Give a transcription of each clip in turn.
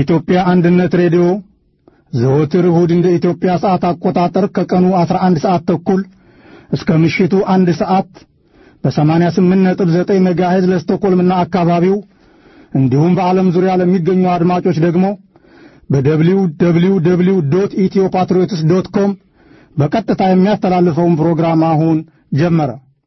የኢትዮጵያ አንድነት ሬዲዮ ዘወትር እሁድ እንደ ኢትዮጵያ ሰዓት አቆጣጠር ከቀኑ 11 ሰዓት ተኩል እስከ ምሽቱ አንድ ሰዓት በ88.9 ሜጋሄዝ ለስቶኮልምና አካባቢው እንዲሁም በዓለም ዙሪያ ለሚገኙ አድማጮች ደግሞ በደብሊው ደብሊው ደብሊው ዶት ኢትዮ ፓትሪዮትስ ዶት ኮም በቀጥታ የሚያስተላልፈውን ፕሮግራም አሁን ጀመረ።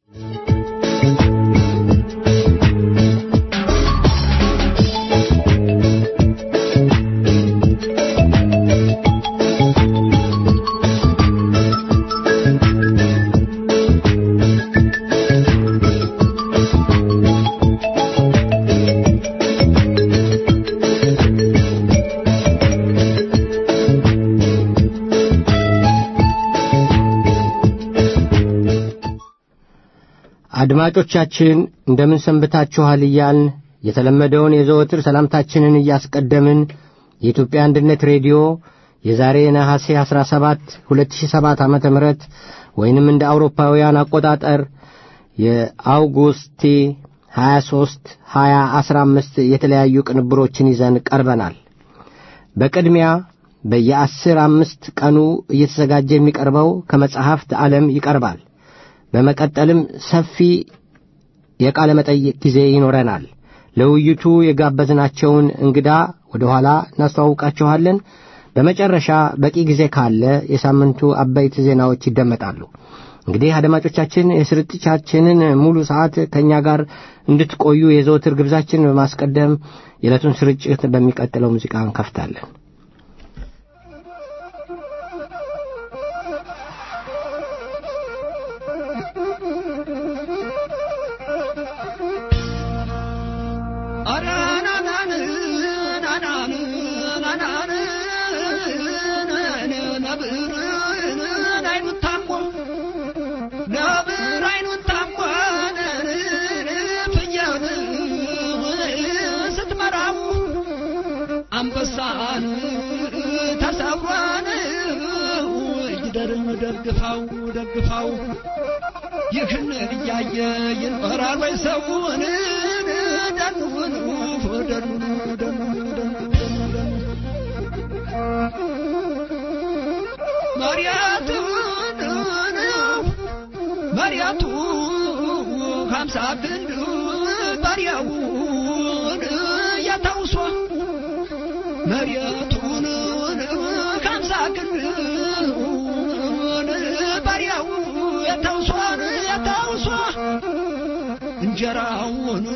አድማጮቻችን እንደምን ሰንብታችኋል እያልን የተለመደውን የዘወትር ሰላምታችንን እያስቀደምን የኢትዮጵያ አንድነት ሬዲዮ የዛሬ ነሐሴ 17 2007 ዓ ም ወይንም እንደ አውሮፓውያን አቆጣጠር የአውጉስቲ 23 2015 የተለያዩ ቅንብሮችን ይዘን ቀርበናል። በቅድሚያ በየአስር አምስት ቀኑ እየተዘጋጀ የሚቀርበው ከመጽሐፍት ዓለም ይቀርባል። በመቀጠልም ሰፊ የቃለ መጠይቅ ጊዜ ይኖረናል። ለውይይቱ የጋበዝናቸውን እንግዳ ወደ ኋላ እናስተዋውቃችኋለን። በመጨረሻ በቂ ጊዜ ካለ የሳምንቱ አበይት ዜናዎች ይደመጣሉ። እንግዲህ አድማጮቻችን የስርጭታችንን ሙሉ ሰዓት ከእኛ ጋር እንድትቆዩ የዘወትር ግብዛችን በማስቀደም የዕለቱን ስርጭት በሚቀጥለው ሙዚቃ እንከፍታለን። አንበሳን ተሰብሯን ይደርም ደግፋው ደግፋው ይህን እያየ ይኖራል ወይ ሰውን ደኑን ደኑን ደኑን መሪያቱን መሪያቱ ሀምሳ ክንድ ባሪያውን ያታውሷ መሬቱን ከምሳ ክንዱን ባሪያው የታውሷን የታውሷ እንጀራውን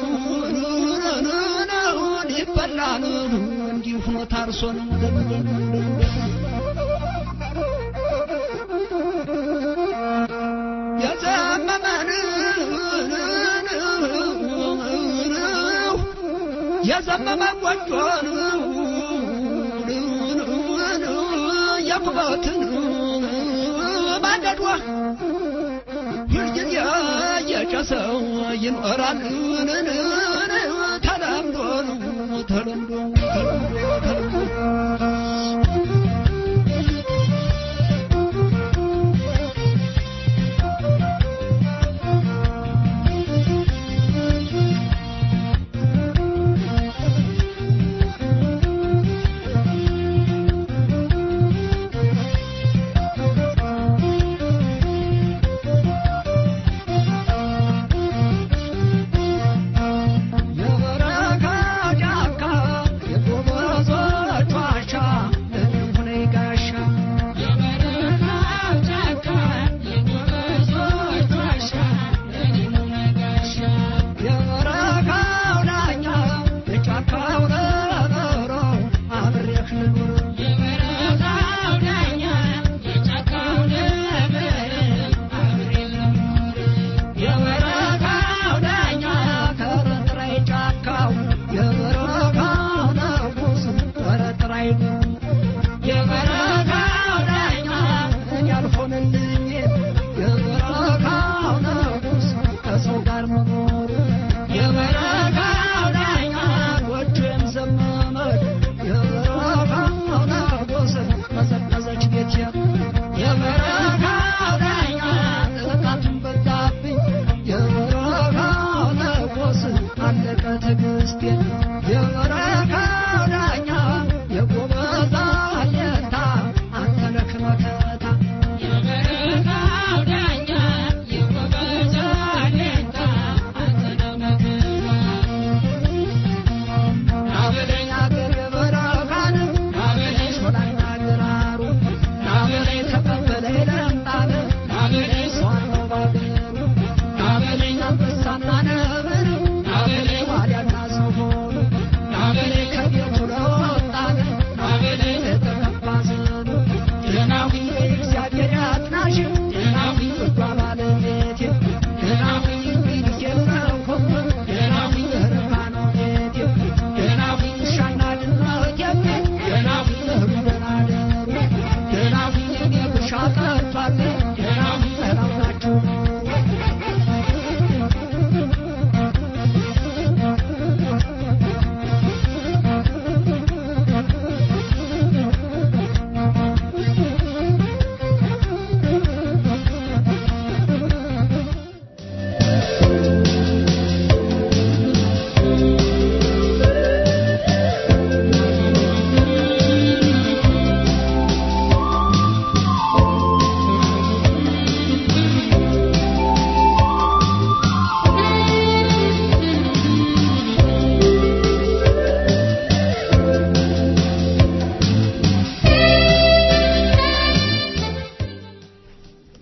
ይበላል እንዲሁ ሆኖ ታርሶን የዘመመን የዘመመ ጎጆን ያኩበትን ማንደዷ ሁልጊዜ የጨሰው ይኖራል ተለምዶ ተለምዶ ተለምዶ የበረካ ጫካ የጎበዞቿ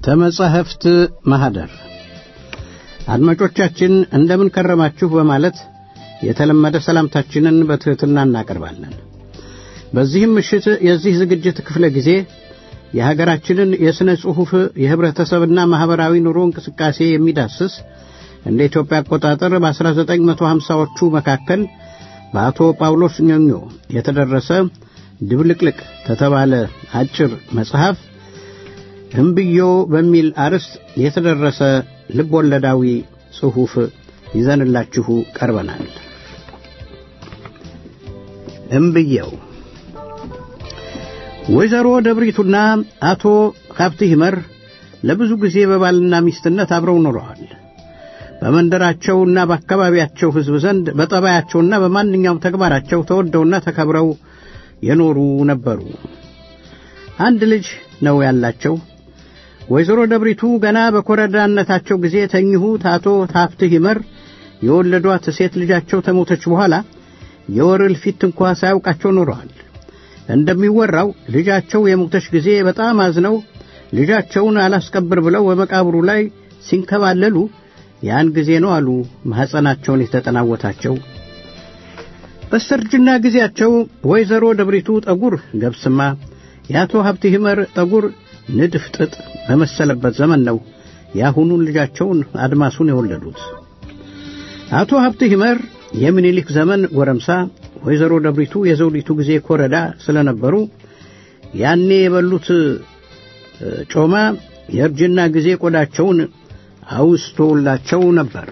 ተመጻሕፍት ማኅደር አድማጮቻችን እንደምን ከረማችሁ በማለት የተለመደ ሰላምታችንን በትሕትና እናቀርባለን። በዚህም ምሽት የዚህ ዝግጅት ክፍለ ጊዜ የሀገራችንን የሥነ ጽሑፍ የኅብረተሰብና ማኅበራዊ ኑሮ እንቅስቃሴ የሚዳስስ እንደ ኢትዮጵያ አቆጣጠር በ1950ዎቹ መካከል በአቶ ጳውሎስ ኞኞ የተደረሰ ድብልቅልቅ ከተባለ አጭር መጽሐፍ እምብዮ በሚል አርዕስት የተደረሰ ልብ ወለዳዊ ጽሑፍ ይዘንላችሁ ቀርበናል። እምብየው ወይዘሮ ደብሪቱና አቶ ሀብት ይመር ለብዙ ጊዜ በባልና ሚስትነት አብረው ኖረዋል። በመንደራቸውና በአካባቢያቸው ሕዝብ ዘንድ በጠባያቸውና በማንኛውም ተግባራቸው ተወደውና ተከብረው የኖሩ ነበሩ። አንድ ልጅ ነው ያላቸው። ወይዘሮ ደብሪቱ ገና በኮረዳነታቸው ጊዜ ተኝሁት አቶ ሀብትህ ይመር የወለዷት ሴት ልጃቸው ተሞተች በኋላ የወር እልፊት እንኳ ሳያውቃቸው ኖረዋል። እንደሚወራው ልጃቸው የሞተች ጊዜ በጣም አዝነው ልጃቸውን አላስቀብር ብለው በመቃብሩ ላይ ሲንከባለሉ ያን ጊዜ ነው አሉ ማኅፀናቸውን የተጠናወታቸው። በስተርጅና ጊዜያቸው ወይዘሮ ደብሪቱ ጠጉር ገብስማ የአቶ ሀብት ይመር ጠጉር ንድፍ ጥጥ በመሰለበት ዘመን ነው የአሁኑን ልጃቸውን አድማሱን የወለዱት። አቶ ሀብት ይመር የምኒልክ ዘመን ጎረምሳ፣ ወይዘሮ ደብሪቱ የዘውዲቱ ጊዜ ኮረዳ ስለነበሩ ያኔ የበሉት ጮማ የእርጅና ጊዜ ቆዳቸውን አውስቶላቸው ነበር።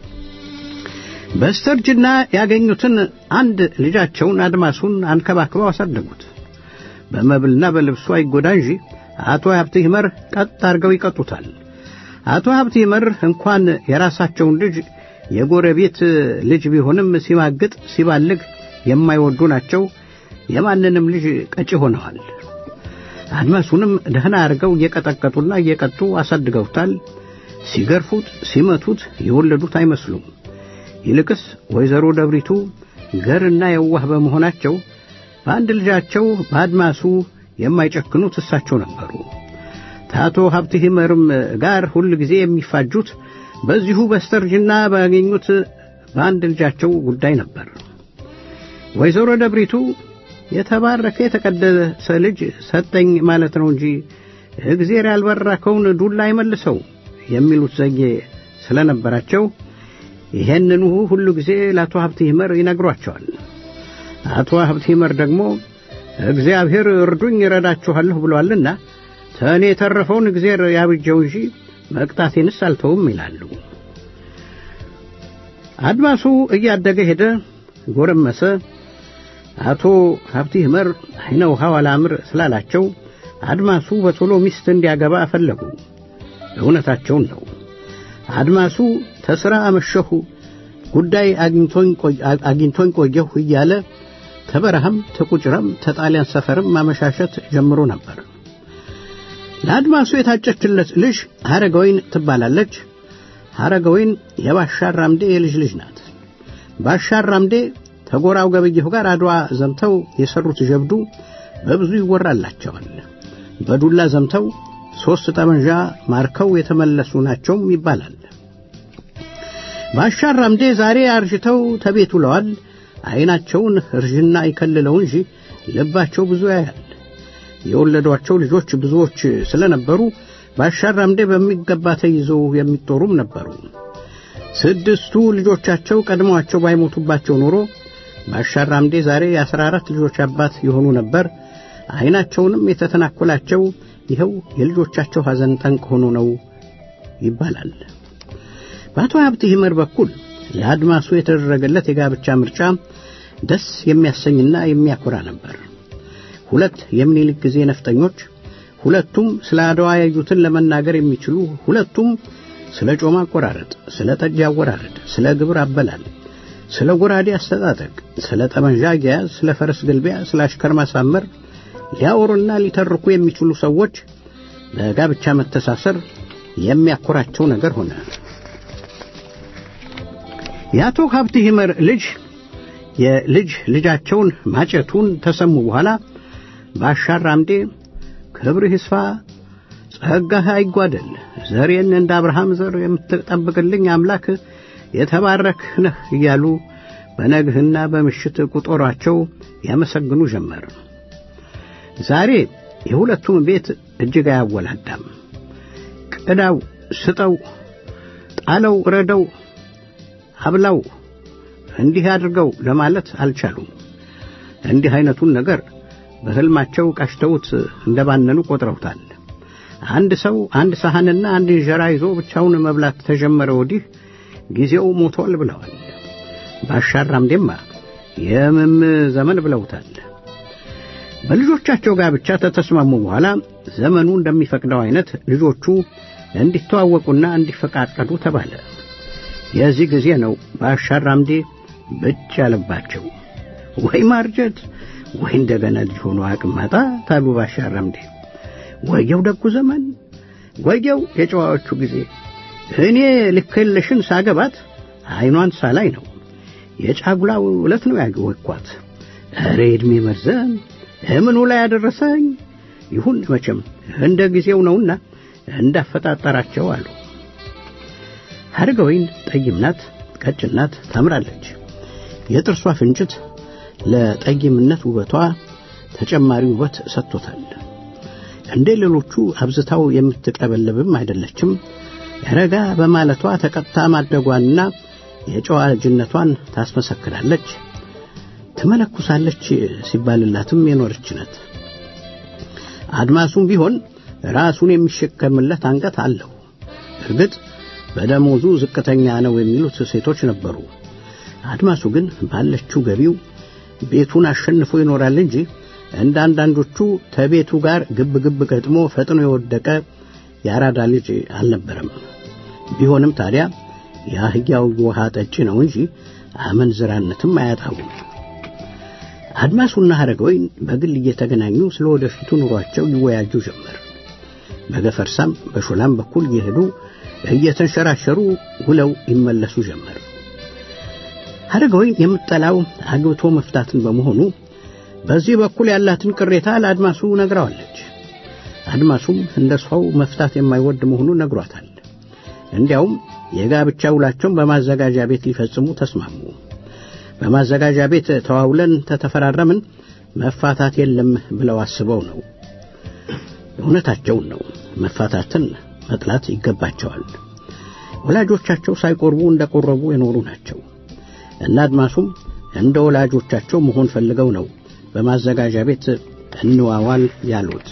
በስተርጅና ያገኙትን አንድ ልጃቸውን አድማሱን አንከባክበው አሳደጉት። በመብልና በልብሱ አይጎዳ እንጂ አቶ ሀብት ይመር ቀጥ አድርገው ይቀጡታል። አቶ ሀብት ይመር እንኳን የራሳቸውን ልጅ የጎረቤት ልጅ ቢሆንም ሲማግጥ ሲባልግ የማይወዱ ናቸው። የማንንም ልጅ ቀጪ ሆነዋል። አድማሱንም ደህና አድርገው እየቀጠቀጡና እየቀጡ አሳድገውታል። ሲገርፉት ሲመቱት የወለዱት አይመስሉም። ይልቅስ ወይዘሮ ደብሪቱ ገርና የዋህ በመሆናቸው በአንድ ልጃቸው በአድማሱ የማይጨክኑት እሳቸው ነበሩ። ከአቶ ሀብት ይመርም ጋር ሁል ጊዜ የሚፋጁት በዚሁ በስተርጅና ባገኙት በአንድ ልጃቸው ጉዳይ ነበር። ወይዘሮ ደብሪቱ የተባረከ የተቀደሰ ልጅ ሰጠኝ ማለት ነው እንጂ እግዜር ያልባረከውን ዱላ አይመልሰው የሚሉት ዘዬ ስለነበራቸው ይሄንኑ ሁሉ ጊዜ ለአቶ ሀብት ይመር ይነግሯቸዋል። አቶ ሀብት ይመር ደግሞ እግዚአብሔር እርዱኝ ይረዳችኋለሁ ብሏልና ተእኔ የተረፈውን እግዜር ያብጀው እንጂ መቅጣቴንስ አልተውም ይላሉ። አድማሱ እያደገ ሄደ፣ ጎረመሰ። አቶ ሀብት ይመር አይነ ውሃው አላምር ስላላቸው አድማሱ በቶሎ ሚስት እንዲያገባ ፈለጉ። እውነታቸውን ነው። አድማሱ ተሥራ አመሸሁ ጉዳይ አግኝቶኝ ቆየሁ እያለ ተበረሃም ተቁጭረም ተጣሊያን ሰፈርም ማመሻሸት ጀምሮ ነበር። ለአድማሱ የታጨችለት ልጅ ሐረገወይን ትባላለች። ሐረገወይን የባሻር ራምዴ የልጅ ልጅ ናት። ባሻር ራምዴ ተጎራው ገበየሁ ጋር አድዋ ዘምተው የሰሩት ጀብዱ በብዙ ይወራላቸዋል። በዱላ ዘምተው ሦስት ጠመንጃ ማርከው የተመለሱ ናቸውም ይባላል። ባሻር ራምዴ ዛሬ አርጅተው ተቤት ውለዋል። ዐይናቸውን እርጅና ይከልለው እንጂ ልባቸው ብዙ ያያል። የወለዷቸው ልጆች ብዙዎች ስለነበሩ ባሻር ራምዴ በሚገባ ተይዘው የሚጦሩም ነበሩ። ስድስቱ ልጆቻቸው ቀድመዋቸው ባይሞቱባቸው ኖሮ ባሻር ራምዴ ዛሬ የአስራ አራት ልጆች አባት የሆኑ ነበር። ዐይናቸውንም የተተናኮላቸው ይኸው የልጆቻቸው ሐዘን ጠንቅ ሆኖ ነው ይባላል። በአቶ ሀብት ይመር በኩል ለአድማሱ የተደረገለት የጋብቻ ምርጫ ደስ የሚያሰኝና የሚያኮራ ነበር። ሁለት የሚኒልክ ጊዜ ነፍጠኞች፣ ሁለቱም ስለ አድዋ ያዩትን ለመናገር የሚችሉ ሁለቱም ስለ ጮማ አቆራረጥ፣ ስለ ጠጅ አወራረድ፣ ስለ ግብር አበላል፣ ስለ ጎራዴ አስተጣጠቅ፣ ስለ ጠመንጃ አያያዝ፣ ስለ ፈረስ ግልቢያ፣ ስለ አሽከር ማሳመር ሊያወሩና ሊተርኩ የሚችሉ ሰዎች በጋብቻ መተሳሰር የሚያኮራቸው ነገር ሆነ። የአቶ ሀብት ይመር ልጅ የልጅ ልጃቸውን ማጨቱን ተሰሙ በኋላ ባሻር ራምዴ ክብርህ ይስፋ ጸጋህ አይጓደል፣ ዘሬን እንደ አብርሃም ዘር የምትጠብቅልኝ አምላክ የተባረክህ ነህ እያሉ በነግህና በምሽት ቁጦሯቸው ያመሰግኑ ጀመር። ዛሬ የሁለቱም ቤት እጅግ አያወላዳም። ቅዳው፣ ስጠው፣ ጣለው፣ ረደው፣ አብላው፣ እንዲህ አድርገው ለማለት አልቻሉም። እንዲህ አይነቱን ነገር በሕልማቸው ቃሽተውት እንደባነኑ ቆጥረውታል። አንድ ሰው አንድ ሳህንና አንድ እንጀራ ይዞ ብቻውን መብላት ተጀመረ ወዲህ ጊዜው ሞቷል ብለዋል። ባሻራምዴማ የምም ዘመን ብለውታል። በልጆቻቸው ጋር ብቻ ተተስማሙ በኋላ ዘመኑ እንደሚፈቅደው አይነት ልጆቹ እንዲተዋወቁና እንዲፈቃቀዱ ተባለ። የዚህ ጊዜ ነው ባሻራምዴ ብጭ ያለባቸው። ወይ ማርጀት ወይ እንደገና ልጅ ሆኖ አቅም ማጣት አሉ ባሻራምዴ። ወየው ደጉ ዘመን፣ ወየው የጨዋዎቹ ጊዜ። እኔ ልክልሽን ሳገባት አይኗን ሳላይ ነው የጫጉላው ዕለት ነው ያወቅኳት። ኧረ ዕድሜ መርዘም እምኑ ላይ ያደረሰኝ ይሁን መቼም እንደ ጊዜው ነውና እንዳፈጣጠራቸው አሉ። ሐረገወይን ጠይም ናት፣ ቀጭን ናት፣ ታምራለች። የጥርሷ ፍንጭት ለጠይምነት ውበቷ ተጨማሪ ውበት ሰጥቶታል። እንደ ሌሎቹ አብዝታው የምትቀበለብም አይደለችም። ረጋ በማለቷ ተቀጥታ ማደጓንና የጨዋ ልጅነቷን ታስመሰክራለች። ትመለኩሳለች ሲባልላትም የኖረች ናት። አድማሱም ቢሆን ራሱን የሚሸከምለት አንገት አለው። እርግጥ በደሞዙ ዝቅተኛ ነው የሚሉት ሴቶች ነበሩ። አድማሱ ግን ባለችው ገቢው ቤቱን አሸንፎ ይኖራል እንጂ እንደ አንዳንዶቹ ከቤቱ ጋር ግብ ግብ ገጥሞ ፈጥኖ የወደቀ የአራዳ ልጅ አልነበረም። ቢሆንም ታዲያ የአህያው ውሃ ጠጪ ነው እንጂ አመንዝራነትም አያጣውም። አድማሱና ሐረገወይን በግል እየተገናኙ ስለ ወደፊቱ ኑሯቸው ይወያጁ ጀመር። በገፈርሳም በሾላም በኩል እየሄዱ እየተንሸራሸሩ ውለው ይመለሱ ጀመር። ሐረገወይን የምጠላው አግብቶ መፍታትን በመሆኑ በዚህ በኩል ያላትን ቅሬታ ለአድማሱ ነግረዋለች። አድማሱም እንደ ሰው መፍታት የማይወድ መሆኑን ነግሯታል። እንዲያውም የጋብቻ ውላቸውን በማዘጋጃ ቤት ሊፈጽሙ ተስማሙ። በማዘጋጃ ቤት ተዋውለን ተተፈራረምን መፋታት የለም ብለው አስበው ነው። እውነታቸውን ነው። መፋታትን መጥላት ይገባቸዋል። ወላጆቻቸው ሳይቆርቡ እንደቆረቡ የኖሩ ናቸው እና አድማሱም እንደ ወላጆቻቸው መሆን ፈልገው ነው በማዘጋጃ ቤት እንዋዋል ያሉት።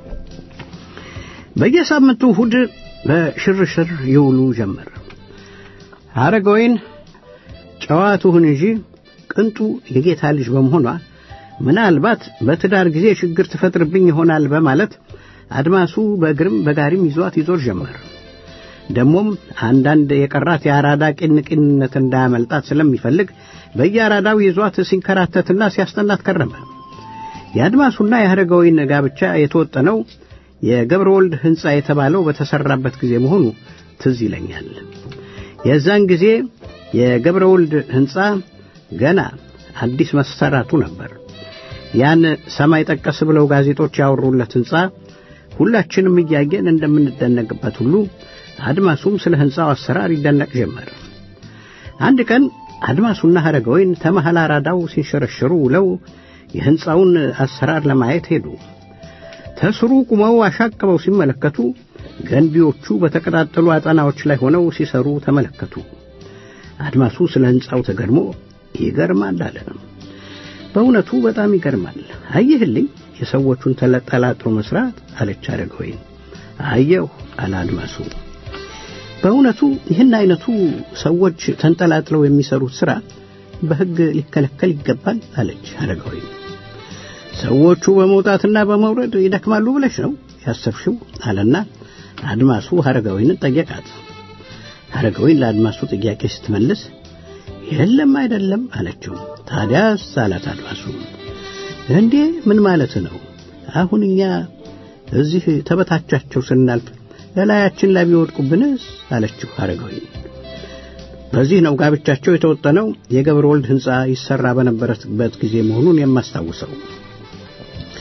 በየሳምንቱ እሑድ በሽርሽር ይውሉ ጀመር። ሐረገወይን ጨዋ ትሁን እንጂ ቅንጡ የጌታ ልጅ በመሆኗ ምናልባት በትዳር ጊዜ ችግር ትፈጥርብኝ ይሆናል በማለት አድማሱ በእግርም በጋሪም ይዟት ይዞር ጀመር። ደሞም አንዳንድ የቀራት የአራዳ ቂንቂንነት እንዳያመልጣት ስለሚፈልግ በየአራዳው ይዟት ሲንከራተትና ሲያስጠናት ከረመ። የአድማሱና የሐረገወይን ጋብቻ የተወጠነው የገብረ ወልድ ሕንፃ የተባለው በተሠራበት ጊዜ መሆኑ ትዝ ይለኛል። የዛን ጊዜ የገብረ ወልድ ሕንፃ ገና አዲስ መሰራቱ ነበር። ያን ሰማይ ጠቀስ ብለው ጋዜጦች ያወሩለት ሕንፃ ሁላችንም እያየን እንደምንደነቅበት ሁሉ አድማሱም ስለ ሕንፃው አሰራር ይደነቅ ጀመር። አንድ ቀን አድማሱና ሐረገወይን ተመሃል አራዳው ሲንሸረሸሩ ውለው የሕንፃውን አሰራር ለማየት ሄዱ። ተስሩ ቁመው አሻቅበው ሲመለከቱ ገንቢዎቹ በተቀጣጠሉ አጠናዎች ላይ ሆነው ሲሰሩ ተመለከቱ። አድማሱ ስለ ሕንፃው ተገርሞ ይገርማል አለ። በእውነቱ በጣም ይገርማል። አየህልኝ የሰዎቹን ተለጠላጥሮ መስራት አለች ሐረገወይን። አየሁ አለ አድማሱ። በእውነቱ ይህን አይነቱ ሰዎች ተንጠላጥለው የሚሰሩት ሥራ በሕግ ሊከለከል ይገባል አለች ሐረገወይን። ሰዎቹ በመውጣትና በመውረድ ይደክማሉ ብለሽ ነው ያሰብሽው? አለና አድማሱ ሐረገወይንን ጠየቃት። ሐረገወይን ለአድማሱ ጥያቄ ስትመልስ የለም አይደለም አለችው። ታዲያስ አላት አድማሱ። እንዴ ምን ማለት ነው? አሁን እኛ እዚህ ተበታቻቸው ስናልፍ ለላያችን ላይ ቢወድቁብንስ? አለችው ሐረገወይን። በዚህ ነው ጋብቻቸው የተወጠነው የገብረ ወልድ ሕንፃ ይሰራ በነበረበት ጊዜ መሆኑን የማስታውሰው።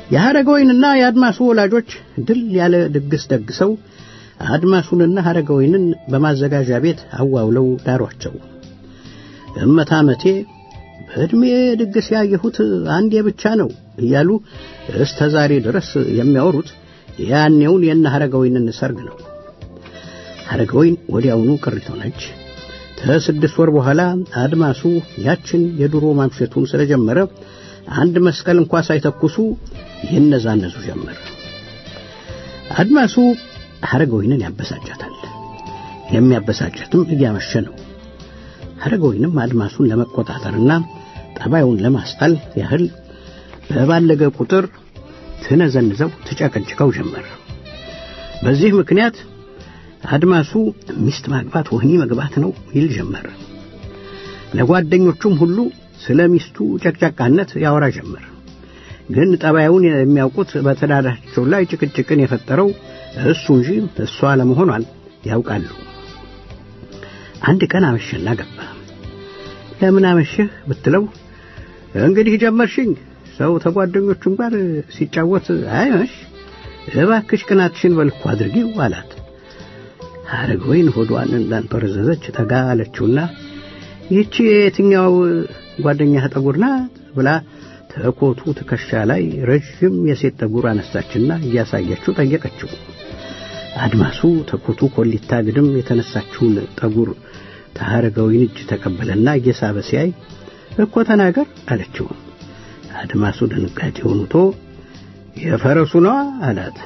የሐረገወይንና የአድማሱ ወላጆች ድል ያለ ድግስ ደግሰው አድማሱንና ሐረገወይንን በማዘጋጃ ቤት አዋውለው ዳሯቸው። እመታመቴ በዕድሜ ድግስ ያየሁት አንዴ ብቻ ነው እያሉ እስተ ዛሬ ድረስ የሚያወሩት ያኔውን የነ ሐረገወይንን ሰርግ ነው። ሐረገወይን ወዲያውኑ ቅሪት ሆነች። ከስድስት ወር በኋላ አድማሱ ያችን የድሮ ማምሸቱን ስለጀመረ አንድ መስቀል እንኳ ሳይተኩሱ ይነዛነዙ ጀመር። አድማሱ ሐረገወይንን ያበሳጫታል። የሚያበሳጨትም እያመሸ ነው። ሐረገወይንም አድማሱን ለመቆጣጠርና ጠባዩን ለማስጣል ያህል በባለገ ቁጥር ትነዘንዘው ትጨቀጭቀው ጀመር። በዚህ ምክንያት አድማሱ ሚስት ማግባት ወህኒ መግባት ነው ይል ጀመር። ለጓደኞቹም ሁሉ ስለ ሚስቱ ጨቅጫቃነት ያወራ ጀመር። ግን ጠባዩን የሚያውቁት በትዳራቸው ላይ ጭቅጭቅን የፈጠረው እሱ እንጂ እሷ ለመሆኗን ያውቃሉ። አንድ ቀን አመሸና ገባ። ለምን አመሸህ ብትለው እንግዲህ ጀመርሽኝ። ሰው ተጓደኞቹም ጋር ሲጫወት አይመሽ፣ እባክሽ ቅናትሽን በልኩ አድርጊው አላት። ሐረገወይን ሆዷን እንዳንጠረዘዘች ጠጋ አለችውና ይህቺ የትኛው ጓደኛህ ጠጉር ናት ብላ ተኮቱ ትከሻ ላይ ረዥም የሴት ጠጉር አነሳችና እያሳየችው ጠየቀችው። አድማሱ ተኮቱ ኮሊታ ግድም የተነሳችውን ጠጉር ተሐረገወይን እጅ ተቀበለና እየሳበ ሲያይ እኮ ተናገር አለችው። አድማሱ ድንጋጤውን ውጦ የፈረሱ ነዋ አላት።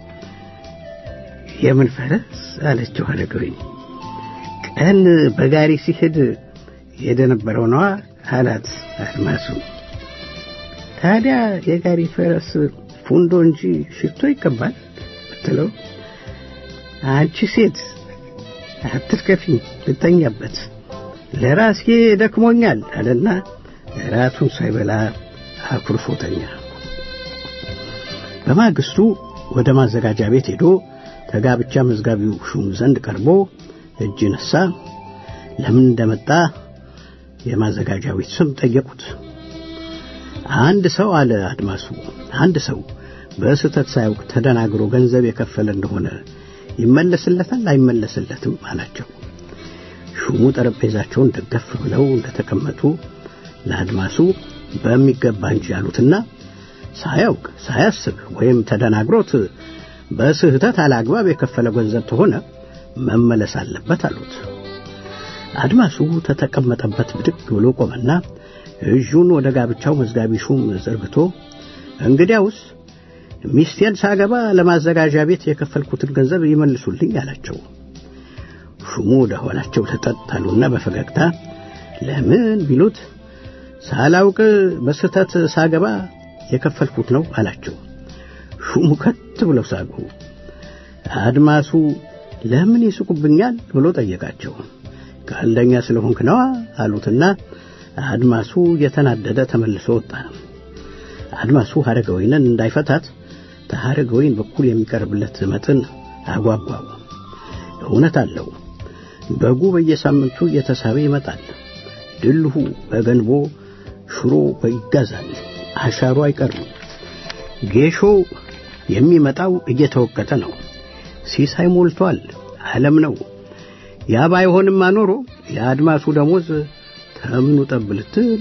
የምን ፈረስ አለችው ሐረገወይን። ቀን በጋሪ ሲሄድ የደነበረው ነዋ አላት አድማሱ። ታዲያ የጋሪ ፈረስ ፉንዶ እንጂ ሽቶ ይቀባል ብትለው አንቺ ሴት አትርከፊኝ ልተኛበት ለራሴ ደክሞኛል አለና ራቱን ሳይበላ አኩርፎተኛ። በማግስቱ ወደ ማዘጋጃ ቤት ሄዶ ከጋብቻ መዝጋቢው ሹም ዘንድ ቀርቦ እጅ ነሳ። ለምን እንደመጣ የማዘጋጃ ቤት ስም ጠየቁት። አንድ ሰው አለ አድማሱ፣ አንድ ሰው በስህተት ሳያውቅ ተደናግሮ ገንዘብ የከፈለ እንደሆነ ይመለስለታል አይመለስለትም አላቸው። ሹሙ ጠረጴዛቸውን ደገፍ ብለው እንደተቀመጡ ለአድማሱ በሚገባ እንጂ ያሉትና ሳያውቅ ሳያስብ ወይም ተደናግሮት በስህተት አላግባብ የከፈለ ገንዘብ ተሆነ መመለስ አለበት አሉት። አድማሱ ተተቀመጠበት ብድግ ብሎ ቆመና እጁን ወደ ጋብቻው መዝጋቢ ሹም ዘርግቶ እንግዲያውስ ሚስቴን ሳገባ ለማዘጋጃ ቤት የከፈልኩትን ገንዘብ ይመልሱልኝ አላቸው። ሹሙ ወደ ኋላቸው ተጠጣሉና በፈገግታ ለምን ቢሉት ሳላውቅ በስህተት ሳገባ የከፈልኩት ነው አላቸው። ሹሙ ከት ብለው ሳቁ። አድማሱ ለምን ይስቁብኛል ብሎ ጠየቃቸው። ቀልደኛ ስለሆንክ ነዋ አሉትና አድማሱ እየተናደደ ተመልሶ ወጣ። አድማሱ ሐረገወይንን እንዳይፈታት ከሐረገወይን በኩል የሚቀርብለት መጠን አጓጓው። እውነት አለው። በጉ በየሳምንቱ እየተሳበ ይመጣል። ድልሁ በገንቦ ሽሮ ይጋዛል። አሻሩ አይቀርም። ጌሾ የሚመጣው እየተወቀጠ ነው። ሲሳይ ሞልቷል። ዓለም ነው። ያ ባይሆንማ ኖሮ የአድማሱ ደሞዝ ተምኑ ጠብ ልትል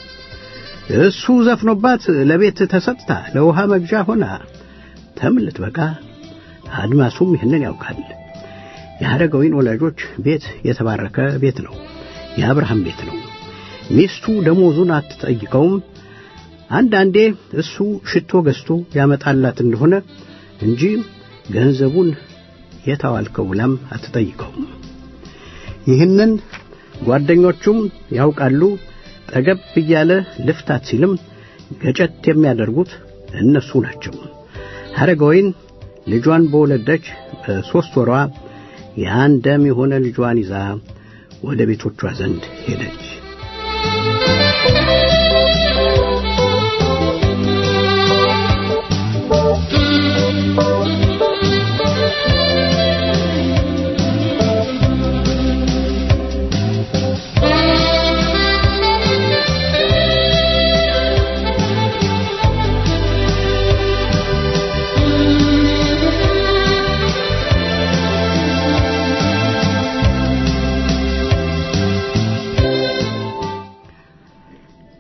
እሱ ዘፍኖባት ለቤት ተሰጥታ ለውሃ መግዣ ሆና ተምልት በቃ አድማሱም ይህንን ያውቃል። የሐረገወይን ወላጆች ቤት የተባረከ ቤት ነው። የአብርሃም ቤት ነው። ሚስቱ ደሞዙን አትጠይቀውም። አንዳንዴ እሱ ሽቶ ገዝቶ ያመጣላት እንደሆነ እንጂ ገንዘቡን የታዋልከው ብላም አትጠይቀውም። ይህንን ጓደኞቹም ያውቃሉ። ጠገብ እያለ ልፍታት ሲልም ገጨት የሚያደርጉት እነሱ ናቸው። ሐረገወይን ልጇን በወለደች በሦስት ወሯ የአንድ ደም የሆነ ልጇን ይዛ ወደ ቤቶቿ ዘንድ ሄደች።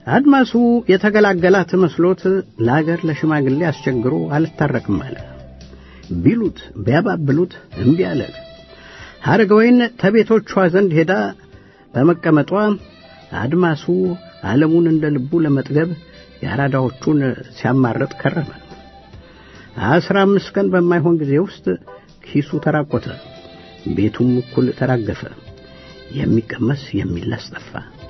አድማሱ የተገላገላት መስሎት ለአገር ለሽማግሌ አስቸግሮ አልታረቅም አለ። ቢሉት ቢያባብሉት እምቢ አለ። ሐረገወይን ተቤቶቿ ዘንድ ሄዳ በመቀመጧ አድማሱ ዓለሙን እንደ ልቡ ለመጥገብ የአራዳዎቹን ሲያማረጥ ከረመ። አስራ አምስት ቀን በማይሆን ጊዜ ውስጥ ኪሱ ተራቆተ፣ ቤቱም እኩል ተራገፈ። የሚቀመስ የሚላስ ጠፋ።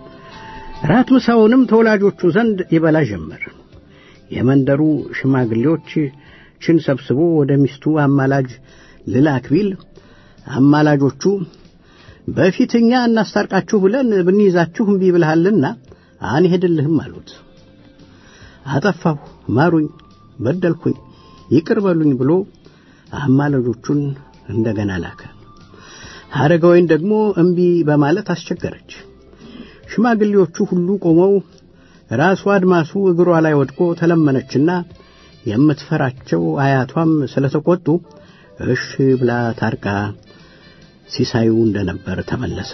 ራት ምሳውንም ተወላጆቹ ዘንድ ይበላ ጀመር። የመንደሩ ሽማግሌዎች ችን ሰብስቦ ወደ ሚስቱ አማላጅ ልላክ ቢል አማላጆቹ በፊት እኛ እናስታርቃችሁ ብለን ብንይዛችሁ እምቢ ብልሃልና አንሄድልህም አሉት። አጠፋሁ፣ ማሩኝ፣ በደልኩኝ፣ ይቅር በሉኝ ብሎ አማላጆቹን እንደገና ላከ። ሐረገወይን ደግሞ እምቢ በማለት አስቸገረች። ሽማግሌዎቹ ሁሉ ቆመው ራሱ አድማሱ እግሯ ላይ ወድቆ ተለመነችና የምትፈራቸው አያቷም ስለተቆጡ እሺ ብላ ታርቃ ሲሳዩ እንደነበር ተመለሰ።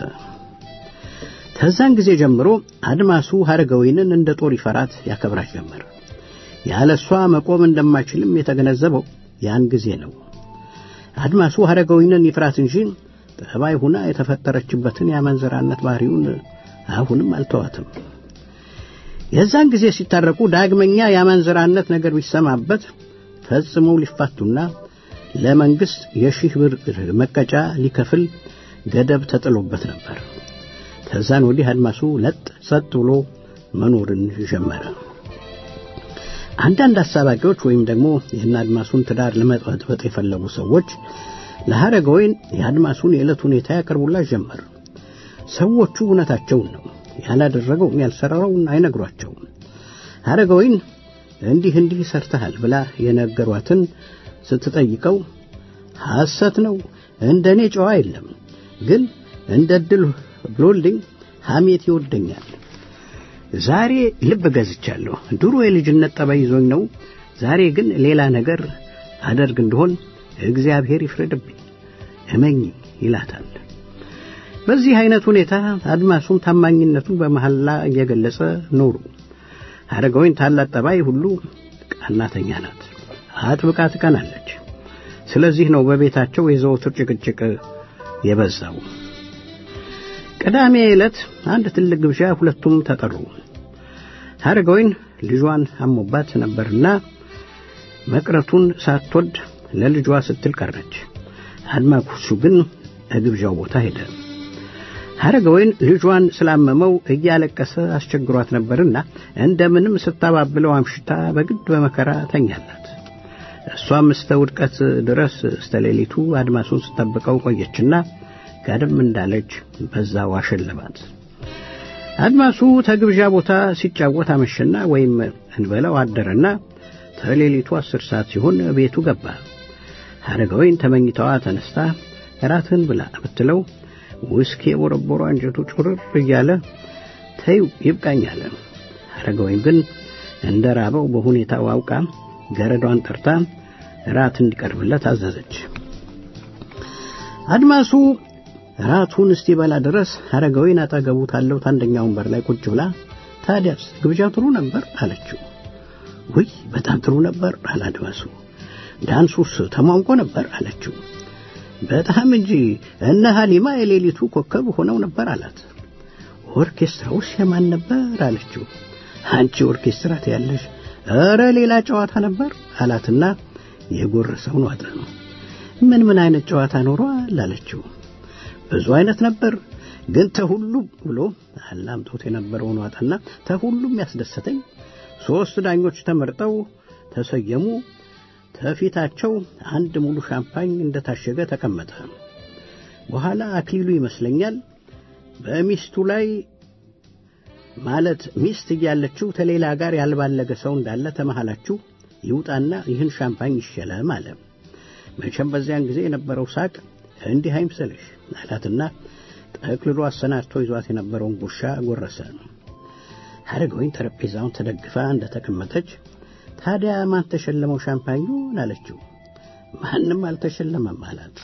ከዛን ጊዜ ጀምሮ አድማሱ ሐረገወይንን እንደ ጦር ይፈራት ያከብራት ጀመር። ያለ እሷ መቆም እንደማይችልም የተገነዘበው ያን ጊዜ ነው። አድማሱ ሐረገወይንን ይፍራት እንጂ ጠባይ ሁና የተፈጠረችበትን የአመንዘራነት ባህሪውን አሁንም አልተዋትም። የዛን ጊዜ ሲታረቁ ዳግመኛ የአመንዝራነት ነገር ቢሰማበት ፈጽመው ሊፋቱና ለመንግሥት የሺህ ብር መቀጫ ሊከፍል ገደብ ተጥሎበት ነበር። ከዛን ወዲህ አድማሱ ለጥ ጸጥ ብሎ መኖርን ጀመረ። አንዳንድ አሳባቂዎች ወይም ደግሞ ይህን አድማሱን ትዳር ለመጥበጥበጥ የፈለጉ ሰዎች ለሐረገወይን የአድማሱን የዕለት ሁኔታ ያቀርቡላት ጀመር። ሰዎቹ እውነታቸውን ነው ያላደረገውን ያልሰራውን አይነግሯቸውም። ሐረገወይን እንዲህ እንዲህ ሰርተሃል ብላ የነገሯትን ስትጠይቀው ሐሰት ነው፣ እንደ እኔ ጨዋ የለም፣ ግን እንደ ድል ብሎልኝ ሐሜት ይወደኛል። ዛሬ ልብ ገዝቻለሁ። ድሮ የልጅነት ጠባይ ይዞኝ ነው። ዛሬ ግን ሌላ ነገር አደርግ እንደሆን እግዚአብሔር ይፍረድብኝ፣ እመኝ ይላታል። በዚህ አይነት ሁኔታ አድማሱም ታማኝነቱን በመሐላ እየገለጸ ኖሩ። ሐረገወይን ታላት ጠባይ ሁሉ ቀናተኛ ናት፣ አጥብቃ ትቀናለች። ስለዚህ ነው በቤታቸው የዘወትር ጭቅጭቅ የበዛው። ቅዳሜ ዕለት አንድ ትልቅ ግብዣ ሁለቱም ተጠሩ። ሐረገወይን ልጇን አሞባት ነበርና መቅረቱን ሳትወድ ለልጇ ስትል ቀረች። አድማሱ ግን ከግብዣው ቦታ ሄደ። ሐረገወይን ልጇን ስላመመው እያለቀሰ አስቸግሯት ነበርና እንደምንም ስታባብለው አምሽታ በግድ በመከራ ተኛላት። እሷም እስተ ውድቀት ድረስ እስተ ሌሊቱ አድማሱን ስጠብቀው ቆየችና ጋደም እንዳለች በዛው አሸለባት። አድማሱ ተግብዣ ቦታ ሲጫወት አመሸና ወይም እንበለው አደረና ተሌሊቱ አስር ሰዓት ሲሆን ቤቱ ገባ። ሐረገወይን ተመኝታዋ ተነስታ እራትን ብላ ብትለው ውስኪ የቦረቦሮ አንጀቱ ጩርር እያለ ተይው ይብቃኝ አለ። ሐረገወይን ግን እንደ ራበው በሁኔታው አውቃ ገረዷን ጠርታ ራት እንዲቀርብለት አዘዘች። አድማሱ ራቱን እስቲበላ ድረስ ሐረገወይን አጠገቡ ታለው አንደኛው ወንበር ላይ ቁጭ ብላ ታዲያስ ግብዣው ጥሩ ነበር አለችው። ውይ በጣም ጥሩ ነበር አለ አድማሱ። ዳንሱስ ተሟንቆ ነበር አለችው። በጣም እንጂ እነ ሀሊማ የሌሊቱ ኮከብ ሆነው ነበር አላት። ኦርኬስትራውስ የማን ነበር አለችው። አንቺ ኦርኬስትራ ትያለሽ፣ ኧረ ሌላ ጨዋታ ነበር አላትና የጎረሰውን ዋጠ። ምን ምን አይነት ጨዋታ ኖሯል አለችው። ብዙ አይነት ነበር፣ ግን ተሁሉም ብሎ አላምጦት የነበረውን ዋጠና ተሁሉም ያስደሰተኝ ሦስት ዳኞች ተመርጠው ተሰየሙ። ከፊታቸው አንድ ሙሉ ሻምፓኝ እንደታሸገ ተቀመጠ። በኋላ አክሊሉ ይመስለኛል በሚስቱ ላይ ማለት ሚስት እያለችው ተሌላ ጋር ያልባለገ ሰው እንዳለ ተመሃላችሁ ይውጣና ይህን ሻምፓኝ ይሸለም አለ። መቼም በዚያን ጊዜ የነበረው ሳቅ እንዲህ አይምሰልሽ አላትና ጠቅልሎ አሰናድቶ ይዟት የነበረውን ጉርሻ ጎረሰ። ሐረገወይን ጠረጴዛውን ተደግፋ እንደተቀመጠች ታዲያ ማን ተሸለመው ሻምፓኙን አለችው። ማንም አልተሸለመም አላት።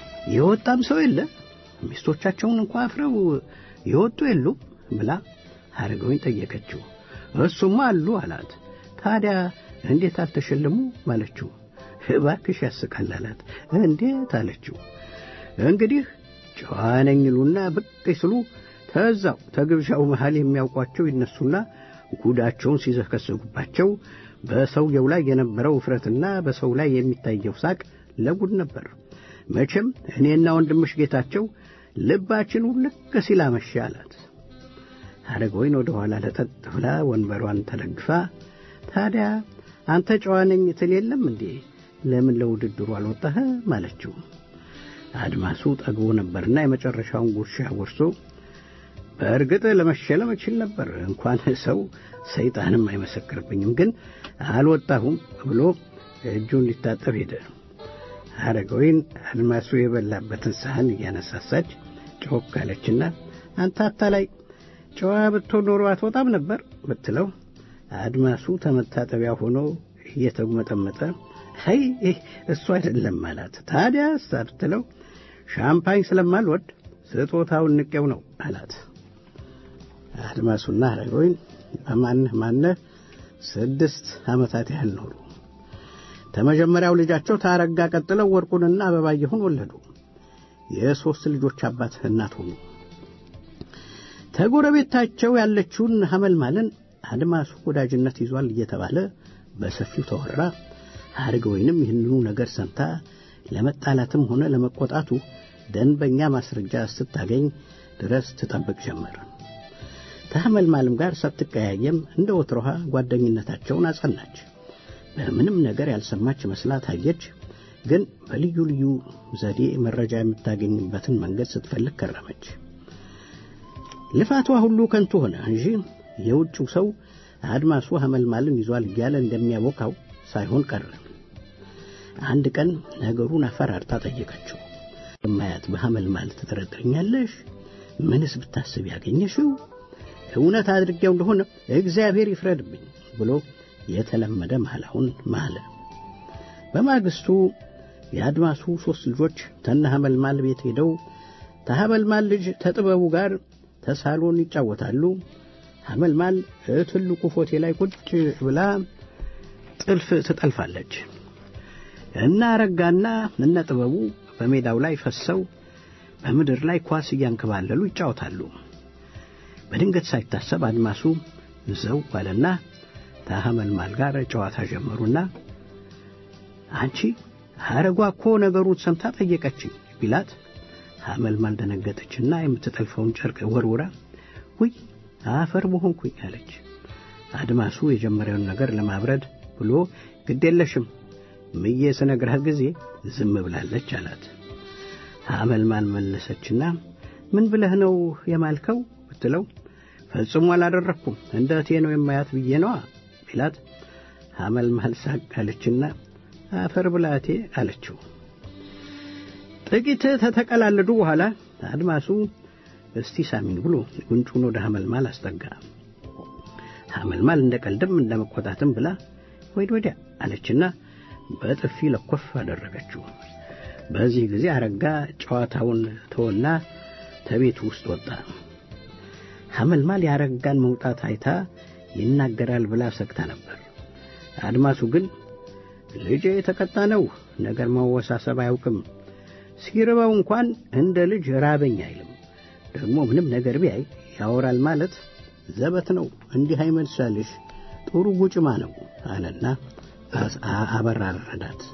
የወጣም ሰው የለ ሚስቶቻቸውን እንኳ አፍረው የወጡ የሉም ብላ አረጋዊን ጠየቀችው። እሱማ አሉ አላት። ታዲያ እንዴት አልተሸለሙ አለችው። እባክሽ ያስቃል አላት። እንዴት አለችው። እንግዲህ ጨዋ ነኝ ይሉና ብቅ ሲሉ ተዛው ተግብዣው መሃል የሚያውቋቸው ይነሱና ጉዳቸውን ሲዘከስጉባቸው በሰውየው ላይ የነበረው ውፍረትና በሰው ላይ የሚታየው ሳቅ ለጉድ ነበር። መቼም እኔና ወንድምሽ ጌታቸው ልባችን ውልቅ ሲል አመሸ አላት። አረጋዊን ወደ ኋላ ለጠጥ ብላ ወንበሯን ተደግፋ ታዲያ አንተ ጨዋ ነኝ ትል የለም እንዴ ለምን ለውድድሩ አልወጣህም አለችው። አድማሱ ጠግቦ ነበርና የመጨረሻውን ጉርሻ ጎርሶ በእርግጥ ለመሸለም እችል ነበር፣ እንኳን ሰው ሰይጣንም አይመሰክርብኝም፣ ግን አልወጣሁም ብሎ እጁን ሊታጠብ ሄደ። አረጋዊን አድማሱ የበላበትን ሳህን እያነሳሳች ጮክ አለችና አንተ አታላይ ጨዋ ብትሆን ኖሮ አትወጣም ነበር ብትለው አድማሱ ተመታጠቢያ ሆኖ እየተጉመጠመጠ አይ እሱ አይደለም አላት። ታዲያ ብትለው ሻምፓኝ ስለማልወድ ስጦታውን ንቄው ነው አላት። አድማሱና አረጋዊን በማንህ ማነህ ስድስት ዓመታት ያህል ኖሩ። ከመጀመሪያው ልጃቸው ታረጋ ቀጥለው ወርቁንና አበባየሁን ወለዱ። የሦስት ልጆች አባት እናት ሆኑ። ተጎረቤታቸው ያለችውን ሐመልማልን አድማሱ ወዳጅነት ይዟል እየተባለ በሰፊው ተወራ። አረጋዊንም ይህንኑ ነገር ሰምታ ለመጣላትም ሆነ ለመቆጣቱ ደንበኛ ማስረጃ ስታገኝ ድረስ ትጠብቅ ጀመር። ከሐመልማልም ጋር ሳትቀያየም እንደ ወትሮሃ ጓደኝነታቸውን አጸናች። በምንም ነገር ያልሰማች መስላ ታየች። ግን በልዩ ልዩ ዘዴ መረጃ የምታገኝበትን መንገድ ስትፈልግ ከረመች። ልፋቷ ሁሉ ከንቱ ሆነ እንጂ የውጭው ሰው አድማሱ ሐመልማልን ይዟል እያለ እንደሚያቦካው ሳይሆን ቀረ። አንድ ቀን ነገሩን አፈራርታ ጠየቀችው። የማያት በሐመልማል ትጠረጥርኛለሽ? ምንስ ብታስብ ያገኘሽው? እውነት አድርጌው እንደሆነ እግዚአብሔር ይፍረድብኝ ብሎ የተለመደ ማላውን ማለ። በማግስቱ የአድማሱ ሦስት ልጆች ተነ ሐመልማል ቤት ሄደው ተሐመልማል ልጅ ተጥበቡ ጋር ተሳሎን ይጫወታሉ። ሐመልማል ትልቁ ፎቴ ላይ ቁጭ ብላ ጥልፍ ትጠልፋለች። እና ረጋና እነ ጥበቡ በሜዳው ላይ ፈሰው በምድር ላይ ኳስ እያንከባለሉ ይጫወታሉ። በድንገት ሳይታሰብ አድማሱ ዘው ባለና ከሐመልማል ጋር ጨዋታ ጀመሩና አንቺ ሐረጓ እኮ ነገሩን ሰምታ ጠየቀችኝ ቢላት ሐመልማል ደነገጠችና የምትጠልፈውን ጨርቅ ወርውራ ውይ አፈር በሆንኩኝ አለች። አድማሱ የጀመሪያውን ነገር ለማብረድ ብሎ ግዴለሽም ምዬ ስነግርህ ጊዜ ዝም ብላለች አላት። ሐመልማል መለሰችና ምን ብለህ ነው የማልከው ብትለው ፈጽሞ አላደረግኩም እንደ እቴ ነው የማያት ብዬ ነዋ ቢላት ሐመልማል ሳቅ አለችና አፈር ብላቴ አለችው። ጥቂት ተተቀላለዱ በኋላ አድማሱ እስቲ ሳሚን ብሎ ጉንጩን ወደ ሐመልማል አስጠጋ። ሐመልማል እንደ ቀልድም እንደ መቆጣትም ብላ ወይድ ወዲያ አለችና በጥፊ ለኮፍ አደረገችው። በዚህ ጊዜ አረጋ ጨዋታውን ተወና ተቤቱ ውስጥ ወጣ። ሐመልማል ያረጋን መውጣት አይታ ይናገራል ብላ ሰግታ ነበር። አድማሱ ግን ልጄ የተቀጣ ነው፣ ነገር ማወሳሰብ አያውቅም፣ ሲርበው እንኳን እንደ ልጅ ራበኝ አይልም፣ ደግሞ ምንም ነገር ቢያይ ያወራል ማለት ዘበት ነው፣ እንዲህ አይመልሳልሽ፣ ጥሩ ጉጭማ ነው አለና አበራረዳት።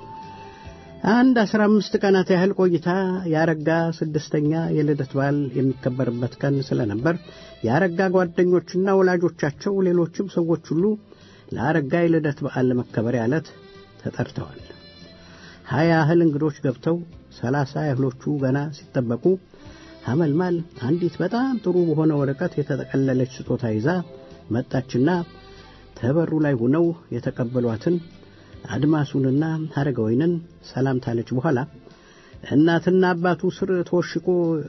አንድ አስራ አምስት ቀናት ያህል ቆይታ ያረጋ ስድስተኛ የልደት በዓል የሚከበርበት ቀን ስለነበር ያረጋ ጓደኞችና ወላጆቻቸው ሌሎችም ሰዎች ሁሉ ለአረጋ የልደት በዓል ለመከበሪያ ዕለት ተጠርተዋል። ሀያ ያህል እንግዶች ገብተው ሰላሳ ያህሎቹ ገና ሲጠበቁ ሐመልማል አንዲት በጣም ጥሩ በሆነ ወረቀት የተጠቀለለች ስጦታ ይዛ መጣችና ተበሩ ላይ ሆነው የተቀበሏትን አድማሱንና አረጋዊንን ሰላም ታለች በኋላ እናትና አባቱ ስር ተወሽቆ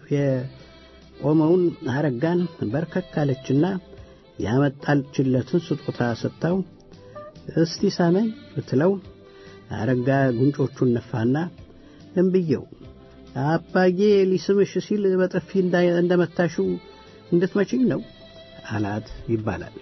የቆመውን አረጋን በርከክ አለችና ያመጣችለትን ስጦታ ሰጥታው እስቲ ሳመኝ ብትለው አረጋ ጉንጮቹን ነፋና እምብየው አባዬ ሊስምሽ ሲል በጥፊ እንደመታሽው እንድትመችኝ ነው አላት ይባላል።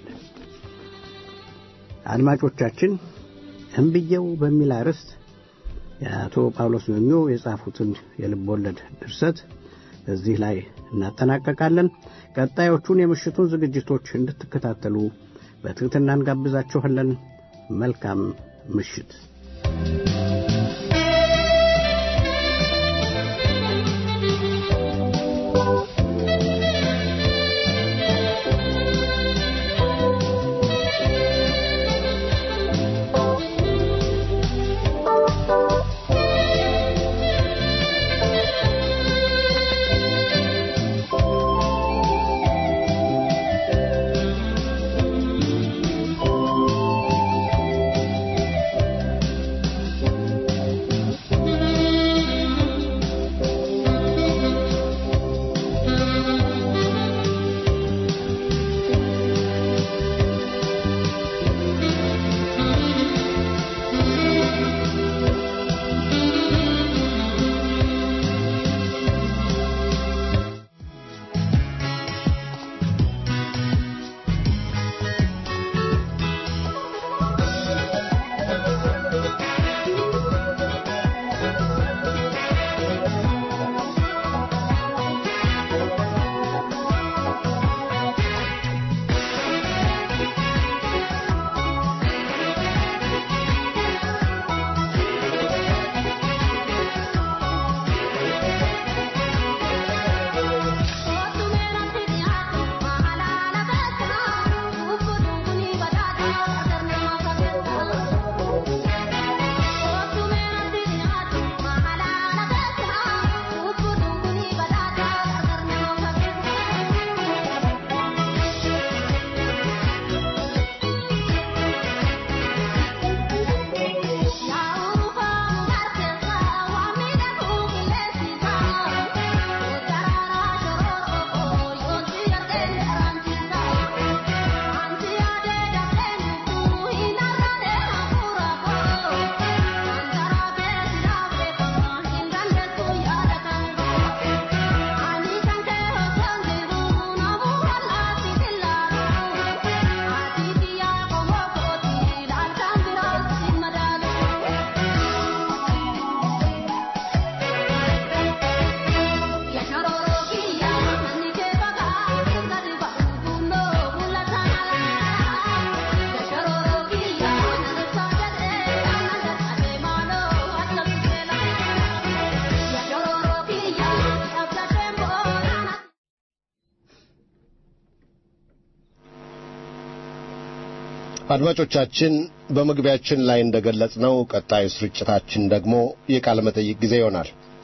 አድማጮቻችን እምብየው በሚል አርዕስት የአቶ ጳውሎስ ኞኞ የጻፉትን የልብ ወለድ ድርሰት እዚህ ላይ እናጠናቀቃለን። ቀጣዮቹን የምሽቱን ዝግጅቶች እንድትከታተሉ በትሕትና እንጋብዛችኋለን። መልካም ምሽት። አድማጮቻችን በመግቢያችን ላይ እንደገለጽነው ቀጣዩ ስርጭታችን ደግሞ የቃለ መጠይቅ ጊዜ ይሆናል።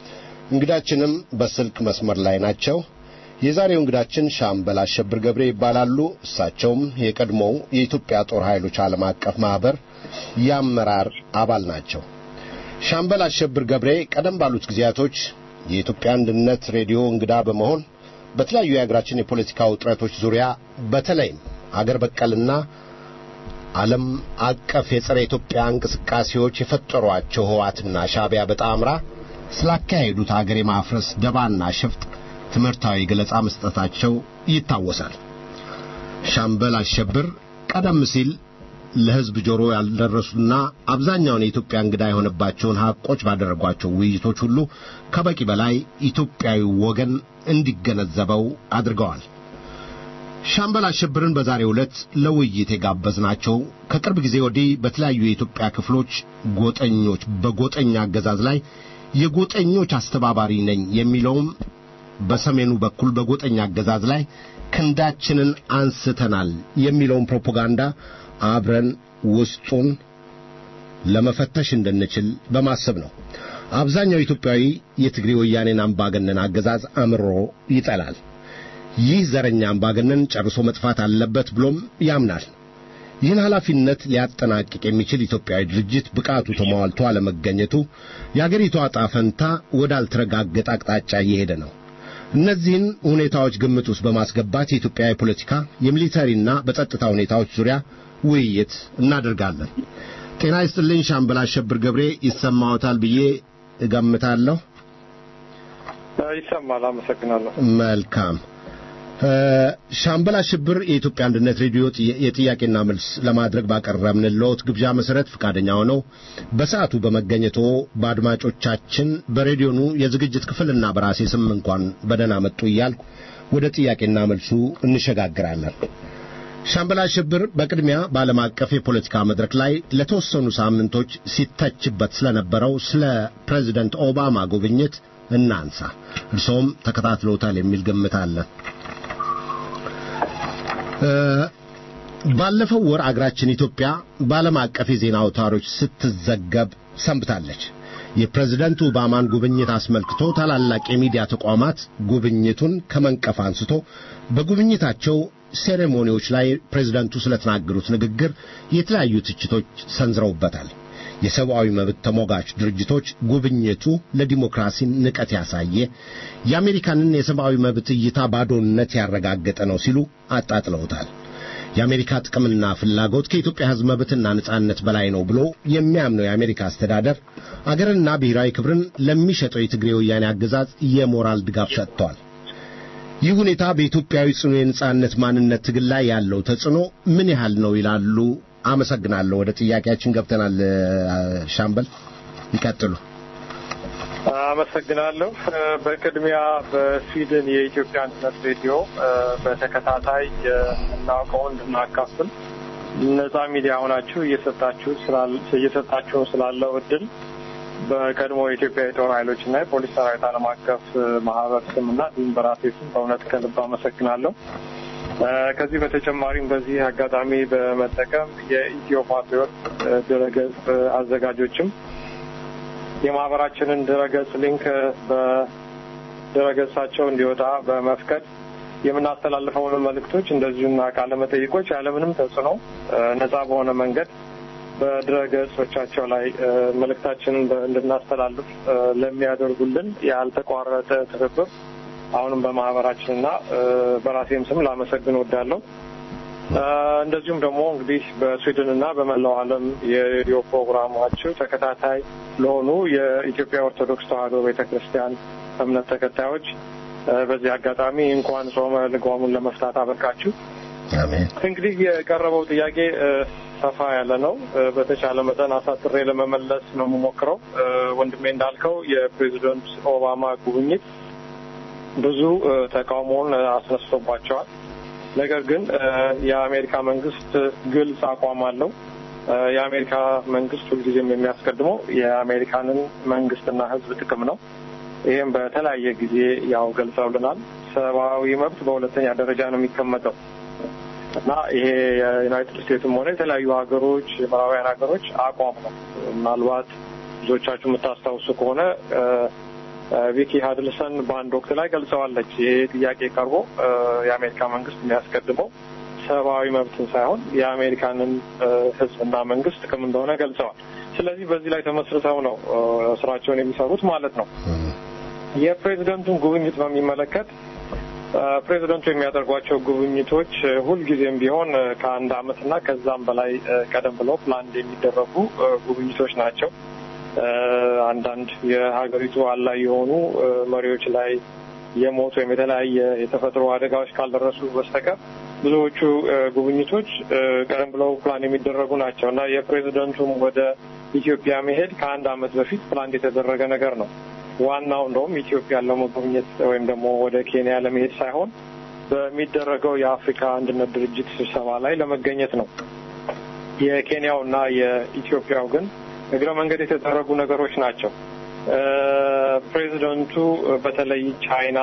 እንግዳችንም በስልክ መስመር ላይ ናቸው። የዛሬው እንግዳችን ሻምበል አሸብር ገብሬ ይባላሉ። እሳቸውም የቀድሞው የኢትዮጵያ ጦር ኃይሎች ዓለም አቀፍ ማህበር የአመራር አባል ናቸው። ሻምበል አሸብር ገብሬ ቀደም ባሉት ጊዜያቶች የኢትዮጵያ አንድነት ሬዲዮ እንግዳ በመሆን በተለያዩ የሀገራችን የፖለቲካ ውጥረቶች ዙሪያ በተለይም አገር በቀልና ዓለም አቀፍ የጸረ ኢትዮጵያ እንቅስቃሴዎች የፈጠሯቸው ህዋትና ሻቢያ በጣምራ ስላካሄዱት አገር የማፍረስ ደባና ሸፍጥ ትምህርታዊ ገለጻ መስጠታቸው ይታወሳል። ሻምበል አሸብር ቀደም ሲል ለሕዝብ ጆሮ ያልደረሱና አብዛኛውን የኢትዮጵያ እንግዳ የሆነባቸውን ሐቆች ባደረጓቸው ውይይቶች ሁሉ ከበቂ በላይ ኢትዮጵያዊ ወገን እንዲገነዘበው አድርገዋል። ሻምበል አሸብርን በዛሬው ዕለት ለውይይት የጋበዝናቸው ከቅርብ ጊዜ ወዲህ በተለያዩ የኢትዮጵያ ክፍሎች ጎጠኞች በጎጠኛ አገዛዝ ላይ የጎጠኞች አስተባባሪ ነኝ የሚለውም በሰሜኑ በኩል በጎጠኛ አገዛዝ ላይ ክንዳችንን አንስተናል የሚለውን ፕሮፓጋንዳ አብረን ውስጡን ለመፈተሽ እንድንችል በማሰብ ነው። አብዛኛው ኢትዮጵያዊ የትግሬ ወያኔን አምባገነን አገዛዝ አምሮ ይጠላል። ይህ ዘረኛ አምባገነን ጨርሶ መጥፋት አለበት ብሎም ያምናል። ይህን ኃላፊነት ሊያጠናቅቅ የሚችል ኢትዮጵያዊ ድርጅት ብቃቱ ተሟልቶ አለመገኘቱ የአገሪቷ ዕጣ ፈንታ ወዳልተረጋገጠ አቅጣጫ እየሄደ ነው። እነዚህን ሁኔታዎች ግምት ውስጥ በማስገባት የኢትዮጵያ የፖለቲካ የሚሊተሪና በጸጥታ ሁኔታዎች ዙሪያ ውይይት እናደርጋለን። ጤና ይስጥልኝ ሻምበል አሸብር ገብሬ ይሰማዎታል ብዬ እገምታለሁ። ይሰማል። አመሰግናለሁ። መልካም ሻምበል አሸብር የኢትዮጵያ አንድነት ሬዲዮ የጥያቄና መልስ ለማድረግ ባቀረብንልዎት ግብዣ መሰረት ፈቃደኛ ሆነው በሰዓቱ በመገኘቶ በአድማጮቻችን በሬዲዮኑ የዝግጅት ክፍልና በራሴ ስም እንኳን በደህና መጡ እያልኩ ወደ ጥያቄና መልሱ እንሸጋግራለን። ሻምበል አሸብር በቅድሚያ በዓለም አቀፍ የፖለቲካ መድረክ ላይ ለተወሰኑ ሳምንቶች ሲተችበት ስለነበረው ስለ ፕሬዚደንት ኦባማ ጉብኝት እናንሳ። እርሶም ተከታትለውታል የሚል ግምት አለ። ባለፈው ወር አገራችን ኢትዮጵያ በዓለም አቀፍ የዜና አውታሮች ስትዘገብ ሰንብታለች። የፕሬዝደንት ኦባማን ጉብኝት አስመልክቶ ታላላቅ የሚዲያ ተቋማት ጉብኝቱን ከመንቀፍ አንስቶ በጉብኝታቸው ሴሬሞኒዎች ላይ ፕሬዝደንቱ ስለተናገሩት ንግግር የተለያዩ ትችቶች ሰንዝረውበታል። የሰብአዊ መብት ተሟጋች ድርጅቶች ጉብኝቱ ለዲሞክራሲ ንቀት ያሳየ የአሜሪካንን የሰብአዊ መብት እይታ ባዶነት ያረጋገጠ ነው ሲሉ አጣጥለውታል። የአሜሪካ ጥቅምና ፍላጎት ከኢትዮጵያ ሕዝብ መብትና ነጻነት በላይ ነው ብሎ የሚያምነው የአሜሪካ አስተዳደር አገርና ብሔራዊ ክብርን ለሚሸጠው የትግሬ ወያኔ አገዛዝ የሞራል ድጋፍ ሰጥቷል። ይህ ሁኔታ በኢትዮጵያዊ ጽኑ የነጻነት ማንነት ትግል ላይ ያለው ተጽዕኖ ምን ያህል ነው ይላሉ? አመሰግናለሁ። ወደ ጥያቄያችን ገብተናል። ሻምበል ይቀጥሉ። አመሰግናለሁ። በቅድሚያ በስዊድን የኢትዮጵያ አንድነት ሬዲዮ በተከታታይ የምናውቀውን እንድናካፍል ነጻ ሚዲያ ሆናችሁ እየሰጣችሁ እየሰጣችሁ ስላለው እድል በቀድሞ የኢትዮጵያ የጦር ኃይሎችና የፖሊስ ሰራዊት ዓለም አቀፍ ማህበር ስምና እንዲሁም በራሴ ስም በእውነት ከልብ አመሰግናለሁ። ከዚህ በተጨማሪም በዚህ አጋጣሚ በመጠቀም የኢትዮ ፓትሪዮት ድረገጽ አዘጋጆችም የማህበራችንን ድረገጽ ሊንክ በድረገጻቸው እንዲወጣ በመፍቀድ የምናስተላልፈውን መልእክቶች እንደዚሁና ቃለ መጠይቆች ያለምንም ተጽዕኖ ነጻ በሆነ መንገድ በድረገጾቻቸው ላይ መልእክታችንን እንድናስተላልፍ ለሚያደርጉልን ያልተቋረጠ ትብብር አሁንም በማህበራችንና በራሴም ስም ላመሰግን ወዳለሁ። እንደዚሁም ደግሞ እንግዲህ በስዊድን እና በመላው ዓለም የሬዲዮ ፕሮግራማችሁ ተከታታይ ለሆኑ የኢትዮጵያ ኦርቶዶክስ ተዋሕዶ ቤተ ክርስቲያን እምነት ተከታዮች በዚህ አጋጣሚ እንኳን ጾመ ልጓሙን ለመፍታት አበቃችሁ። እንግዲህ የቀረበው ጥያቄ ሰፋ ያለ ነው። በተቻለ መጠን አሳጥሬ ለመመለስ ነው የምሞክረው። ወንድሜ እንዳልከው የፕሬዚደንት ኦባማ ጉብኝት ብዙ ተቃውሞውን አስነስቶባቸዋል። ነገር ግን የአሜሪካ መንግስት ግልጽ አቋም አለው። የአሜሪካ መንግስት ሁልጊዜም የሚያስቀድመው የአሜሪካንን መንግስትና ሕዝብ ጥቅም ነው። ይህም በተለያየ ጊዜ ያው ገልጸውልናል። ሰብአዊ መብት በሁለተኛ ደረጃ ነው የሚቀመጠው እና ይሄ የዩናይትድ ስቴትስም ሆነ የተለያዩ ሀገሮች የምዕራባውያን ሀገሮች አቋም ነው። ምናልባት ብዙዎቻችሁ የምታስታውሱ ከሆነ ቪኪ ሀድልሰን በአንድ ወቅት ላይ ገልጸዋለች። ይሄ ጥያቄ ቀርቦ የአሜሪካ መንግስት የሚያስቀድመው ሰብአዊ መብትን ሳይሆን የአሜሪካንን ህዝብና መንግስት ጥቅም እንደሆነ ገልጸዋል። ስለዚህ በዚህ ላይ ተመስርተው ነው ስራቸውን የሚሰሩት ማለት ነው። የፕሬዚደንቱን ጉብኝት በሚመለከት ፕሬዚደንቱ የሚያደርጓቸው ጉብኝቶች ሁልጊዜም ቢሆን ከአንድ አመትና ከዛም በላይ ቀደም ብለው ፕላን የሚደረጉ ጉብኝቶች ናቸው። አንዳንድ የሀገሪቱ አላይ የሆኑ መሪዎች ላይ የሞት ወይም የተለያየ የተፈጥሮ አደጋዎች ካልደረሱ በስተቀር ብዙዎቹ ጉብኝቶች ቀደም ብለው ፕላን የሚደረጉ ናቸው እና የፕሬዚደንቱም ወደ ኢትዮጵያ መሄድ ከአንድ አመት በፊት ፕላን የተደረገ ነገር ነው። ዋናው እንደውም ኢትዮጵያን ለመጎብኘት ወይም ደግሞ ወደ ኬንያ ለመሄድ ሳይሆን በሚደረገው የአፍሪካ አንድነት ድርጅት ስብሰባ ላይ ለመገኘት ነው። የኬንያው እና የኢትዮጵያው ግን እግረ መንገድ የተደረጉ ነገሮች ናቸው። ፕሬዚደንቱ በተለይ ቻይና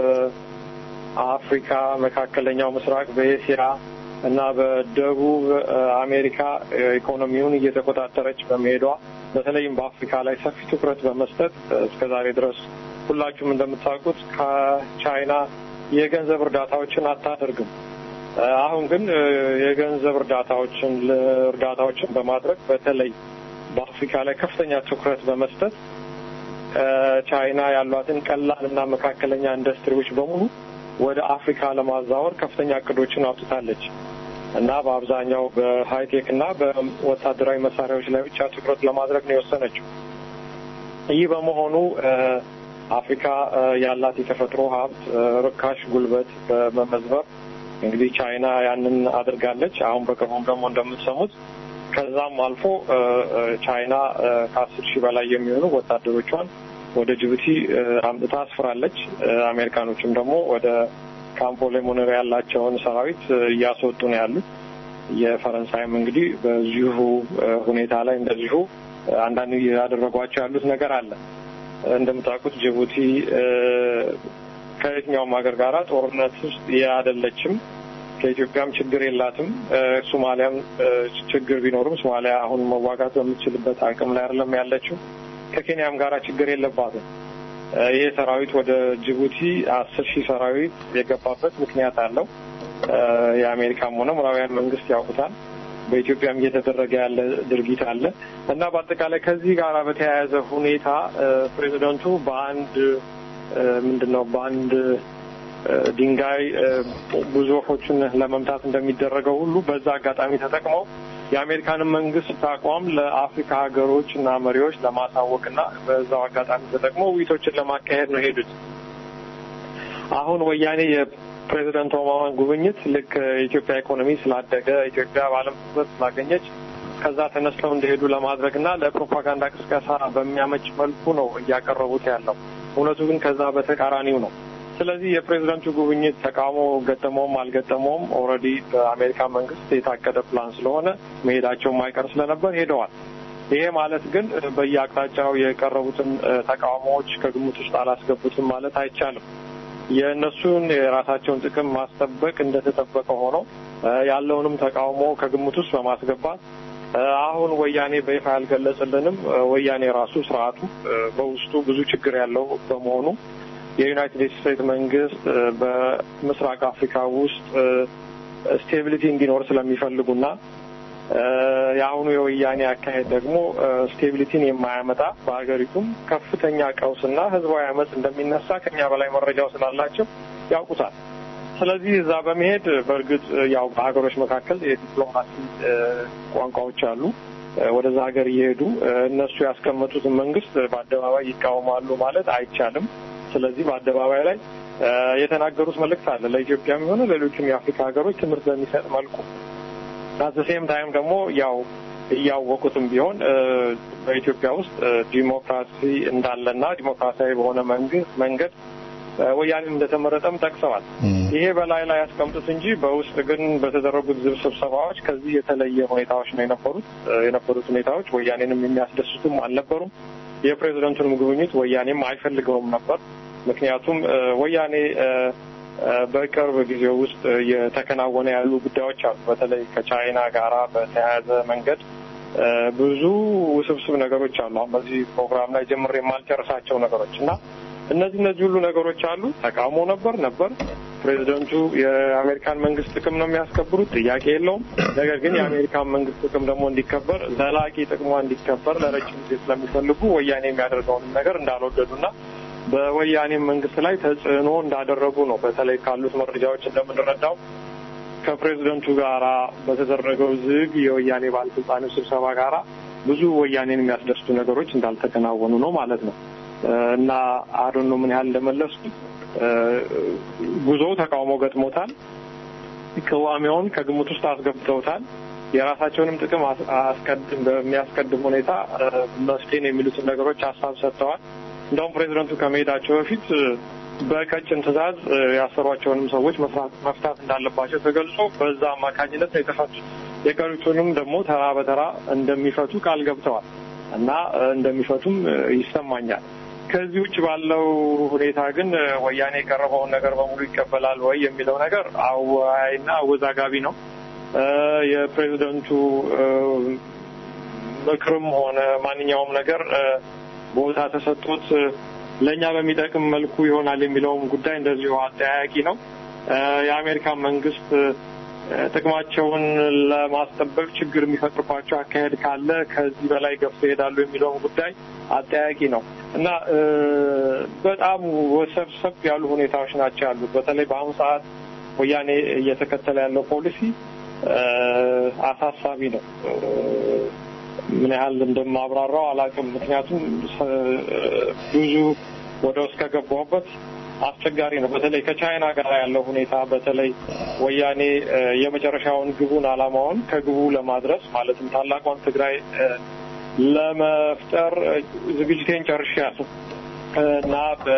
በአፍሪካ፣ መካከለኛው ምስራቅ፣ በኤስያ እና በደቡብ አሜሪካ ኢኮኖሚውን እየተቆጣጠረች በመሄዷ በተለይም በአፍሪካ ላይ ሰፊ ትኩረት በመስጠት እስከ ዛሬ ድረስ ሁላችሁም እንደምታውቁት ከቻይና የገንዘብ እርዳታዎችን አታደርግም። አሁን ግን የገንዘብ እርዳታዎችን እርዳታዎችን በማድረግ በተለይ በአፍሪካ ላይ ከፍተኛ ትኩረት በመስጠት ቻይና ያሏትን ቀላል እና መካከለኛ ኢንዱስትሪዎች በሙሉ ወደ አፍሪካ ለማዛወር ከፍተኛ እቅዶችን አውጥታለች እና በአብዛኛው በሃይቴክ እና በወታደራዊ መሳሪያዎች ላይ ብቻ ትኩረት ለማድረግ ነው የወሰነችው። ይህ በመሆኑ አፍሪካ ያላት የተፈጥሮ ሀብት ርካሽ ጉልበት በመመዝበር እንግዲህ ቻይና ያንን አድርጋለች። አሁን በቅርቡም ደግሞ እንደምትሰሙት ከዛም አልፎ ቻይና ከአስር ሺህ በላይ የሚሆኑ ወታደሮቿን ወደ ጅቡቲ አምጥታ አስፍራለች። አሜሪካኖችም ደግሞ ወደ ካምፖ ሌሞኔሮ ያላቸውን ሰራዊት እያስወጡ ነው ያሉት። የፈረንሳይም እንግዲህ በዚሁ ሁኔታ ላይ እንደዚሁ አንዳንድ ያደረጓቸው ያሉት ነገር አለ። እንደምታውቁት ጅቡቲ ከየትኛውም ሀገር ጋር ጦርነት ውስጥ ያደለችም ከኢትዮጵያም ችግር የላትም። ሶማሊያም ችግር ቢኖርም ሶማሊያ አሁን መዋጋት በምትችልበት አቅም ላይ አይደለም ያለችው። ከኬንያም ጋር ችግር የለባትም። ይህ ሰራዊት ወደ ጅቡቲ አስር ሺህ ሰራዊት የገባበት ምክንያት አለው። የአሜሪካም ሆነ ምዕራባውያን መንግስት ያውቁታል። በኢትዮጵያም እየተደረገ ያለ ድርጊት አለ እና በአጠቃላይ ከዚህ ጋር በተያያዘ ሁኔታ ፕሬዚደንቱ በአንድ ምንድን ነው በአንድ ድንጋይ ብዙ ወፎችን ለመምታት እንደሚደረገው ሁሉ በዛ አጋጣሚ ተጠቅመው የአሜሪካንን መንግስት አቋም ለአፍሪካ ሀገሮች እና መሪዎች ለማሳወቅ እና በዛው አጋጣሚ ተጠቅመው ውይይቶችን ለማካሄድ ነው ሄዱት። አሁን ወያኔ የፕሬዚደንት ኦባማን ጉብኝት ልክ የኢትዮጵያ ኢኮኖሚ ስላደገ ኢትዮጵያ በዓለም ትኩረት ስላገኘች ከዛ ተነስተው እንደሄዱ ለማድረግ እና ለፕሮፓጋንዳ ቅስቀሳ በሚያመች መልኩ ነው እያቀረቡት ያለው። እውነቱ ግን ከዛ በተቃራኒው ነው። ስለዚህ የፕሬዚደንቱ ጉብኝት ተቃውሞ ገጠመውም አልገጠመውም ኦልሬዲ በአሜሪካ መንግስት የታቀደ ፕላን ስለሆነ መሄዳቸው ማይቀር ስለነበር ሄደዋል። ይሄ ማለት ግን በየአቅጣጫው የቀረቡትን ተቃውሞዎች ከግምት ውስጥ አላስገቡትም ማለት አይቻልም። የእነሱን የራሳቸውን ጥቅም ማስጠበቅ እንደተጠበቀ ሆኖ ያለውንም ተቃውሞ ከግምት ውስጥ በማስገባት አሁን ወያኔ በይፋ ያልገለጽልንም ወያኔ ራሱ ስርዓቱ በውስጡ ብዙ ችግር ያለው በመሆኑ የዩናይትድ ስቴትስ መንግስት በምስራቅ አፍሪካ ውስጥ ስቴቢሊቲ እንዲኖር ስለሚፈልጉና የአሁኑ የወያኔ አካሄድ ደግሞ ስቴቢሊቲን የማያመጣ በሀገሪቱም ከፍተኛ ቀውስና ህዝባዊ አመፅ እንደሚነሳ ከኛ በላይ መረጃው ስላላቸው ያውቁታል። ስለዚህ እዛ በመሄድ በእርግጥ ያው በሀገሮች መካከል የዲፕሎማሲ ቋንቋዎች አሉ። ወደዛ ሀገር እየሄዱ እነሱ ያስቀመጡትን መንግስት በአደባባይ ይቃወማሉ ማለት አይቻልም። ስለዚህ በአደባባይ ላይ የተናገሩት መልእክት አለ ለኢትዮጵያም የሆነ ሌሎችም የአፍሪካ ሀገሮች ትምህርት በሚሰጥ መልኩ አት ሴም ታይም ደግሞ ያው እያወቁትም ቢሆን በኢትዮጵያ ውስጥ ዲሞክራሲ እንዳለና ዲሞክራሲያዊ በሆነ መንግስት መንገድ ወያኔን እንደተመረጠም ጠቅሰዋል። ይሄ በላይ ላይ ያስቀምጡት እንጂ በውስጥ ግን በተደረጉት ዝብ ስብሰባዎች ከዚህ የተለየ ሁኔታዎች ነው የነበሩት። የነበሩት ሁኔታዎች ወያኔንም የሚያስደስቱም አልነበሩም። የፕሬዚደንቱንም ጉብኝት ወያኔም አይፈልገውም ነበር። ምክንያቱም ወያኔ በቅርብ ጊዜ ውስጥ የተከናወነ ያሉ ጉዳዮች አሉ። በተለይ ከቻይና ጋራ በተያያዘ መንገድ ብዙ ውስብስብ ነገሮች አሉ። አሁን በዚህ ፕሮግራም ላይ ጀምሬ የማልጨርሳቸው ነገሮች እና እነዚህ እነዚህ ሁሉ ነገሮች አሉ። ተቃውሞ ነበር ነበር። ፕሬዚደንቱ የአሜሪካን መንግስት ጥቅም ነው የሚያስከብሩት፣ ጥያቄ የለውም። ነገር ግን የአሜሪካን መንግስት ጥቅም ደግሞ እንዲከበር ዘላቂ ጥቅሟ እንዲከበር ለረጅም ጊዜ ስለሚፈልጉ ወያኔ የሚያደርገውን ነገር እንዳልወደዱና በወያኔ መንግስት ላይ ተጽዕኖ እንዳደረጉ ነው። በተለይ ካሉት መረጃዎች እንደምንረዳው ከፕሬዚደንቱ ጋራ በተደረገው ዝግ የወያኔ ባለስልጣኖች ስብሰባ ጋራ ብዙ ወያኔን የሚያስደስቱ ነገሮች እንዳልተከናወኑ ነው ማለት ነው እና አዶኖ ምን ያህል እንደመለሱ ጉዞው ተቃውሞ ገጥሞታል። ቅዋሜውን ከግምት ውስጥ አስገብተውታል። የራሳቸውንም ጥቅም አስቀድም በሚያስቀድም ሁኔታ መስቴን የሚሉትን ነገሮች ሀሳብ ሰጥተዋል። እንደውም ፕሬዚደንቱ ከመሄዳቸው በፊት በቀጭን ትዕዛዝ ያሰሯቸውንም ሰዎች መፍታት እንዳለባቸው ተገልጾ በዛ አማካኝነት ነው የተፈቱት። የቀሩትንም ደግሞ ተራ በተራ እንደሚፈቱ ቃል ገብተዋል እና እንደሚፈቱም ይሰማኛል። ከዚህ ውጭ ባለው ሁኔታ ግን ወያኔ የቀረበውን ነገር በሙሉ ይቀበላል ወይ የሚለው ነገር አወያይና አወዛጋቢ ነው። የፕሬዚደንቱ ምክርም ሆነ ማንኛውም ነገር ቦታ ተሰጥቶት ለእኛ በሚጠቅም መልኩ ይሆናል የሚለውም ጉዳይ እንደዚሁ አጠያያቂ ነው። የአሜሪካን መንግስት ጥቅማቸውን ለማስጠበቅ ችግር የሚፈጥርባቸው አካሄድ ካለ ከዚህ በላይ ገፍቶ ይሄዳሉ የሚለውም ጉዳይ አጠያቂ ነው እና በጣም ወሰብሰብ ያሉ ሁኔታዎች ናቸው ያሉት። በተለይ በአሁኑ ሰዓት ወያኔ እየተከተለ ያለው ፖሊሲ አሳሳቢ ነው። ምን ያህል እንደማብራራው አላውቅም። ምክንያቱም ብዙ ወደ ውስጥ ከገባሁበት አስቸጋሪ ነው። በተለይ ከቻይና ጋር ያለው ሁኔታ በተለይ ወያኔ እ፣ የመጨረሻውን ግቡን አላማውን ከግቡ ለማድረስ ማለትም ታላቋን ትግራይ እ፣ ለመፍጠር እ፣ ዝግጅቴን ጨርሻለሁ እና በ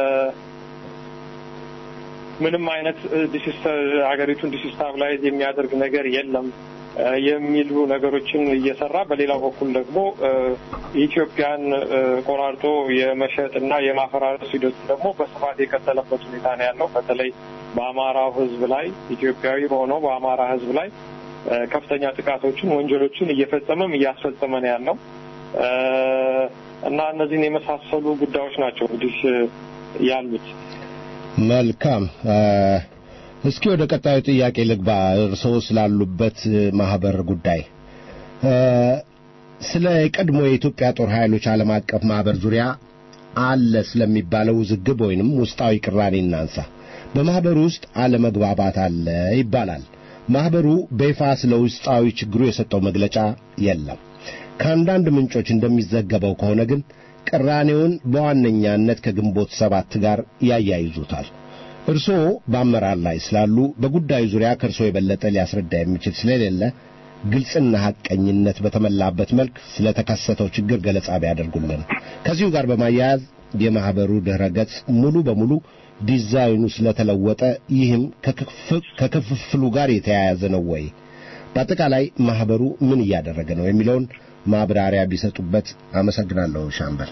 ምንም አይነት ዲሲስተ ሀገሪቱን ዲሲስታብላይዝ የሚያደርግ ነገር የለም እ፣ የሚሉ ነገሮችን እየሰራ በሌላው በኩል ደግሞ እ፣ ኢትዮጵያን እ፣ ቆራርጦ የመሸጥ እና የማፈራረስ ሂደቱ ደግሞ በስፋት የቀጠለበት ሁኔታ ነው ያለው። በተለይ በአማራው ሕዝብ ላይ ኢትዮጵያዊ በሆነው በአማራ ሕዝብ ላይ እ፣ ከፍተኛ ጥቃቶችን፣ ወንጀሎችን እየፈጸመም እያስፈጸመ ነው ያለው እ፣ እና እነዚህን የመሳሰሉ ጉዳዮች ናቸው እንግዲህ እ፣ ያሉት። መልካም እ፣ እስኪ ወደ ቀጣዩ ጥያቄ ልግባ። እርስዎ ስላሉበት እ፣ ማህበር ጉዳይ እ፣ ስለ ቀድሞ የኢትዮጵያ ጦር ኃይሎች ዓለም አቀፍ ማህበር ዙሪያ አለ ስለሚባለው ውዝግብ ወይንም ውስጣዊ ቅራኔ እናንሳ። በማህበሩ ውስጥ አለመግባባት አለ ይባላል። ማህበሩ በይፋ ስለ ውስጣዊ ችግሩ የሰጠው መግለጫ የለም። ከአንዳንድ ምንጮች እንደሚዘገበው ከሆነ ግን ቅራኔውን በዋነኛነት ከግንቦት ሰባት ጋር ያያይዙታል። እርስዎ በአመራር ላይ ስላሉ በጉዳዩ ዙሪያ ከእርስዎ የበለጠ ሊያስረዳ የሚችል ስለሌለ ግልጽና ሐቀኝነት በተሞላበት መልክ ስለተከሰተው ችግር ገለጻ ቢያደርጉልን። ከዚሁ ጋር በማያያዝ የማህበሩ ድረ ገጽ ሙሉ በሙሉ ዲዛይኑ ስለተለወጠ ይህም ከክፍ- ከክፍፍሉ ጋር የተያያዘ ነው ወይ? በአጠቃላይ ማህበሩ ምን እያደረገ ነው የሚለውን ማብራሪያ ቢሰጡበት አመሰግናለሁ። ሻምበል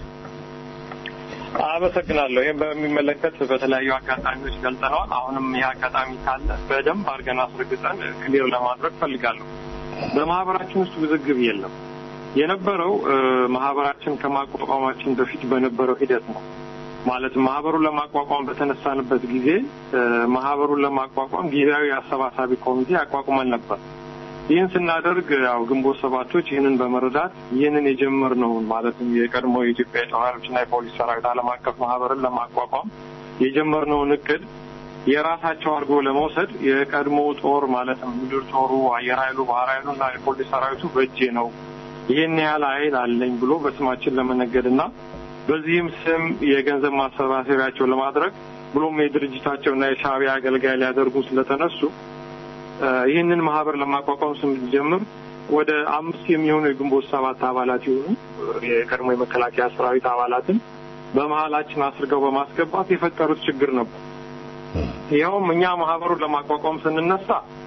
አመሰግናለሁ። ይህም በሚመለከት በተለያዩ አጋጣሚዎች ገልጸነዋል። አሁንም ይህ አጋጣሚ ካለ በደንብ አድርገን አስረግጠን ክሊር ለማድረግ ፈልጋለሁ። በማህበራችን ውስጥ ውዝግብ የለም። የነበረው እ፣ ማህበራችን ከማቋቋማችን በፊት በነበረው ሂደት ነው። ማለትም ማህበሩን ለማቋቋም በተነሳንበት ጊዜ እ፣ ማህበሩን ለማቋቋም ጊዜያዊ አሰባሳቢ ኮሚቴ አቋቁመን ነበር። ይህን ስናደርግ ያው ግንቦት ሰባቶች ይህንን በመረዳት ይህንን የጀመርነውን ማለትም የቀድሞ የኢትዮጵያ የጦር ኃይሎችና የፖሊስ ሰራዊት ዓለም አቀፍ ማህበርን ለማቋቋም የጀመርነውን እቅድ የራሳቸው አድርጎ ለመውሰድ የቀድሞ ጦር ማለትም ምድር ጦሩ፣ አየር ኃይሉ፣ ባህር ኃይሉና የፖሊስ ሰራዊቱ በእጄ ነው ይህን ያህል ኃይል አለኝ ብሎ በስማችን ለመነገድና በዚህም ስም የገንዘብ ማሰባሰቢያቸው ለማድረግ ብሎም የድርጅታቸውና የሻዕቢያ አገልጋይ ሊያደርጉ ስለተነሱ እ፣ ይህንን ማህበር ለማቋቋም ስንጀምር ወደ አምስት የሚሆኑ የግንቦት ሰባት አባላት የሆኑ እ፣ የቀድሞ የመከላከያ ሰራዊት አባላትን በመሀላችን አስርገው በማስገባት የፈጠሩት ችግር ነበር። ይኸውም እኛ ማህበሩን ለማቋቋም ስንነሳ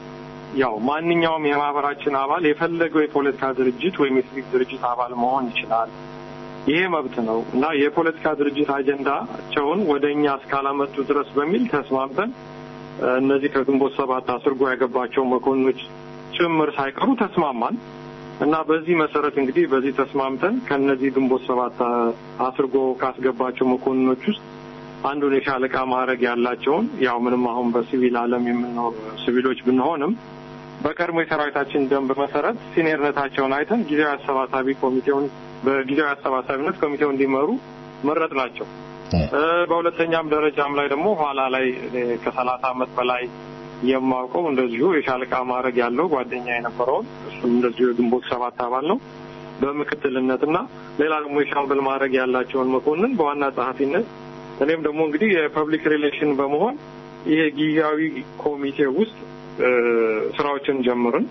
ያው ማንኛውም የማህበራችን አባል የፈለገው የፖለቲካ ድርጅት ወይም የሲቪክ ድርጅት አባል መሆን ይችላል። ይሄ መብት ነው እና የፖለቲካ ድርጅት አጀንዳቸውን ወደ እኛ እስካላመጡ ድረስ በሚል ተስማምተን እ፣ እነዚህ ከግንቦት ሰባት አስርጎ ያገባቸው መኮንኖች ጭምር ሳይቀሩ ተስማማን እና በዚህ መሰረት እንግዲህ በዚህ ተስማምተን ከነዚህ ግንቦት ሰባት አ- አስርጎ ካስገባቸው መኮንኖች ውስጥ አንዱን የሻለቃ ማዕረግ ያላቸውን ያው ምንም አሁን በሲቪል ዓለም የምንኖር ሲቪሎች ብንሆንም በቀድሞ የሰራዊታችን ደንብ መሰረት ሲኒየርነታቸውን አይተን ጊዜያዊ አሰባሳቢ ኮሚቴውን በጊዜያዊ አሰባሳቢነት ኮሚቴው እንዲመሩ መረጥ ናቸው። እ፣ በሁለተኛም ደረጃም ላይ ደግሞ ኋላ ላይ እኔ ከሰላሳ ዓመት በላይ የማውቀው እንደዚሁ የሻለቃ ማዕረግ ያለው ጓደኛ የነበረውን እሱም እንደዚሁ የግንቦት ሰባት አባል ነው በምክትልነትና ሌላ ደግሞ የሻምበል ማዕረግ ያላቸውን መኮንን በዋና ጸሐፊነት እኔም ደግሞ እንግዲህ የፐብሊክ ሪሌሽን በመሆን ይሄ ጊዜያዊ ኮሚቴ ውስጥ እ፣ ስራዎችን ጀምርን።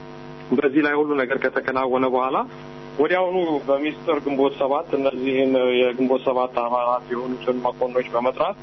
በዚህ ላይ ሁሉ ነገር ከተከናወነ በኋላ ወዲያውኑ በሚስጥር ግንቦት ሰባት እነዚህን የግንቦት ሰባት አባላት የሆኑትን መኮንኖች በመጥራት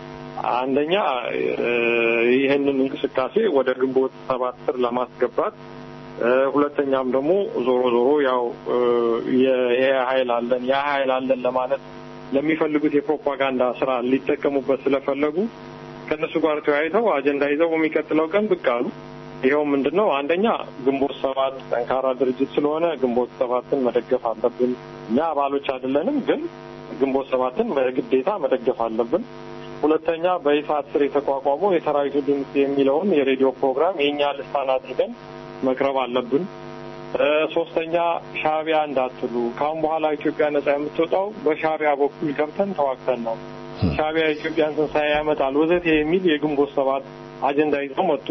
አንደኛ እ፣ ይህንን እንቅስቃሴ ወደ ግንቦት ሰባት ስር ለማስገባት እ፣ ሁለተኛም ደግሞ ዞሮ ዞሮ ያው እ፣ ይሄ ኃይል አለን ያ ኃይል አለን ለማለት ለሚፈልጉት የፕሮፓጋንዳ ስራ ሊጠቀሙበት ስለፈለጉ ከእነሱ ጋር ተወያይተው አጀንዳ ይዘው በሚቀጥለው ቀን ብቅ አሉ። ይኸው ምንድን ነው? አንደኛ ግንቦት ሰባት ጠንካራ ድርጅት ስለሆነ ግንቦት ሰባትን መደገፍ አለብን። እኛ አባሎች አይደለንም፣ ግን ግንቦት ሰባትን በግዴታ መደገፍ አለብን። ሁለተኛ በይፋት ስር የተቋቋመው የሰራዊቱ ድምፅ የሚለውን የሬዲዮ ፕሮግራም የእኛ ልሳን አድርገን መቅረብ አለብን። እ፣ ሶስተኛ ሻዕቢያ እንዳትሉ፣ ከአሁን በኋላ ኢትዮጵያ ነጻ የምትወጣው በሻዕቢያ በኩል ገብተን ተዋግተን ነው። ሻዕቢያ የኢትዮጵያን ትንሣኤ ያመጣል ወዘተ የሚል የግንቦት ሰባት አጀንዳ ይዘው መጡ።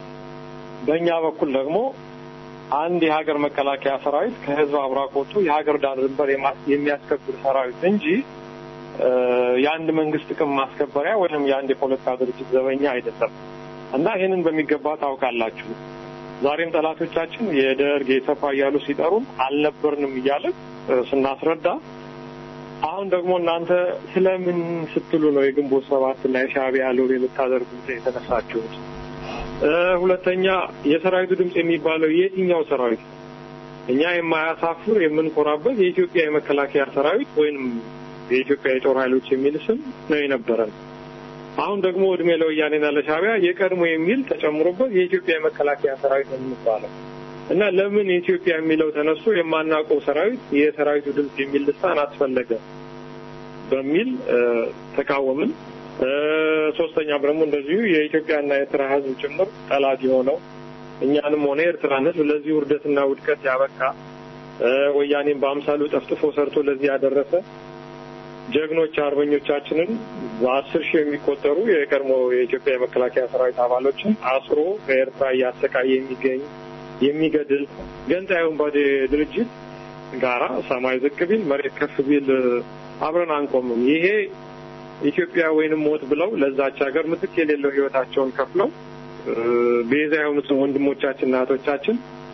በእኛ በኩል ደግሞ አንድ የሀገር መከላከያ ሰራዊት ከህዝብ አብራክ ወጥቶ የሀገር ዳር ድንበር የማ- የሚያስከብር ሰራዊት እንጂ የአንድ መንግስት ጥቅም ማስከበሪያ ወይም የአንድ የፖለቲካ ድርጅት ዘበኛ አይደለም እና ይህንን በሚገባ ታውቃላችሁ። ዛሬም ጠላቶቻችን የደርግ የሰፋ እያሉ ሲጠሩን አልነበርንም እያለን ስናስረዳ አሁን ደግሞ እናንተ ስለምን ስትሉ ነው የግንቦት ሰባት እና የሻዕቢያ ሎሌ ልታደርጉት የተነሳችሁት? ሁለተኛ የሰራዊቱ ድምፅ የሚባለው የትኛው ሰራዊት? እኛ የማያሳፍር የምንኮራበት የኢትዮጵያ የመከላከያ ሰራዊት ወይንም የኢትዮጵያ የጦር ኃይሎች የሚል ስም ነው የነበረን። አሁን ደግሞ እድሜ ለወያኔና ለሻዕቢያ የቀድሞ የሚል ተጨምሮበት የኢትዮጵያ የመከላከያ ሰራዊት ነው የሚባለው እና ለምን የኢትዮጵያ የሚለው ተነስቶ የማናውቀው ሰራዊት የሰራዊቱ ድምፅ የሚል ልሳን አስፈለገ በሚል ተቃወምን። ሶስተኛም ደግሞ እንደዚሁ የኢትዮጵያና የኤርትራ ሕዝብ ጭምር ጠላት የሆነው እኛንም ሆነ የኤርትራን ሕዝብ ለዚህ ውርደትና ውድቀት ያበቃ ወያኔን በአምሳሉ ጠፍጥፎ ሰርቶ ለዚህ ያደረሰ ጀግኖች አርበኞቻችንን በአስር ሺህ የሚቆጠሩ የቀድሞ የኢትዮጵያ የመከላከያ ሰራዊት አባሎችን አስሮ በኤርትራ እያሰቃየ የሚገኝ የሚገድል ገንጣይ ወንባዴ ድርጅት ጋራ ሰማይ ዝቅ ቢል መሬት ከፍ ቢል አብረን አንቆምም። ይሄ ኢትዮጵያ ወይንም ሞት ብለው ለዛች ሀገር ምትክ የሌለው ህይወታቸውን ከፍለው ቤዛ የሆኑትን ወንድሞቻችንና እህቶቻችን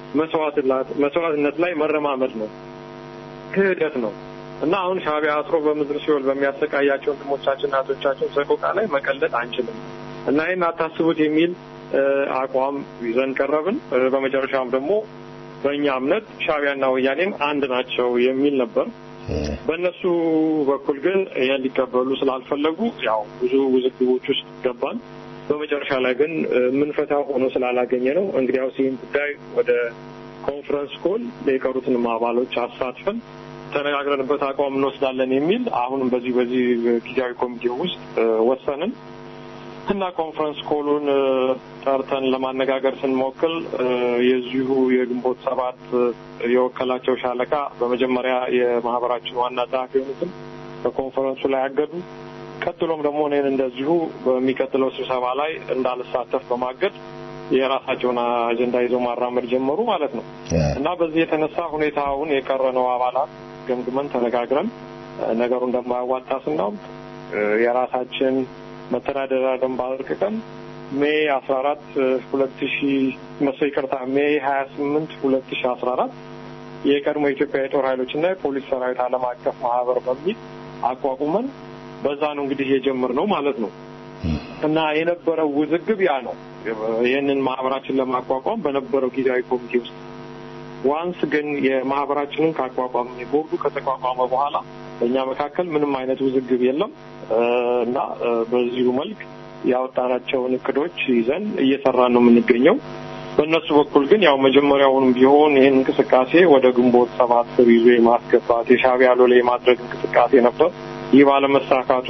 መስዋዕትነት ላይ መረማመድ ነው፣ ክህደት ነው እና አሁን ሻዕቢያ አስሮ በምድር ሲኦል በሚያሰቃያቸው ወንድሞቻችንና እህቶቻችን ሰቆቃ ላይ መቀለጥ አንችልም እና ይህን አታስቡት የሚል አቋም ይዘን ቀረብን። በመጨረሻም ደግሞ በእኛ እምነት ሻዕቢያና ወያኔም አንድ ናቸው የሚል ነበር። በእነሱ በኩል ግን ይህን ሊቀበሉ ስላልፈለጉ ያው ብዙ ውዝግቦች ውስጥ ገባን። በመጨረሻ ላይ ግን የምንፈታው ሆኖ ስላላገኘ ነው እንግዲያውስ ይህን ጉዳይ ወደ ኮንፈረንስ ኮል የቀሩትንም አባሎች አሳትፈን ተነጋግረንበት አቋም እንወስዳለን የሚል አሁንም በዚህ በዚህ ጊዜያዊ ኮሚቴ ውስጥ ወሰንን እና ኮንፈረንስ ኮሉን ጠርተን ለማነጋገር ስንሞክል የዚሁ የግንቦት ሰባት የወከላቸው ሻለቃ በመጀመሪያ የማህበራችን ዋና ጸሐፊ የሆኑትን በኮንፈረንሱ ላይ አገዱ። ቀጥሎም ደግሞ እኔን እንደዚሁ በሚቀጥለው ስብሰባ ላይ እንዳልሳተፍ በማገድ የራሳቸውን አጀንዳ ይዘው ማራመድ ጀመሩ ማለት ነው እና በዚህ የተነሳ ሁኔታውን የቀረነው አባላት ገምግመን ተነጋግረን ነገሩ እንደማያዋጣ ስናውቅ የራሳችን መተዳደሪያ ደንብ አርቅቀን ሜይ አስራ አራት ሁለት ሺ መሰ ይቅርታ ሜይ ሀያ ስምንት ሁለት ሺ አስራ አራት የቀድሞ የኢትዮጵያ የጦር ኃይሎችና የፖሊስ ሰራዊት ዓለም አቀፍ ማህበር በሚል አቋቁመን በዛ ነው እንግዲህ የጀመርነው ማለት ነው እና የነበረው ውዝግብ ያ ነው። ይህንን ማህበራችን ለማቋቋም በነበረው ጊዜያዊ ኮሚቴ ውስጥ ዋንስ ግን የማህበራችንን ካቋቋም ቦርዱ ከተቋቋመ በኋላ በእኛ መካከል ምንም አይነት ውዝግብ የለም እና በዚሁ መልክ ያወጣናቸውን እቅዶች ይዘን እየሰራን ነው የምንገኘው። በእነሱ በኩል ግን ያው መጀመሪያውንም ቢሆን ይህን እንቅስቃሴ ወደ ግንቦት ሰባት ስር ይዞ የማስገባት የሻዕቢያ ሎሌ የማድረግ እንቅስቃሴ ነበር። ይህ ባለመሳካቱ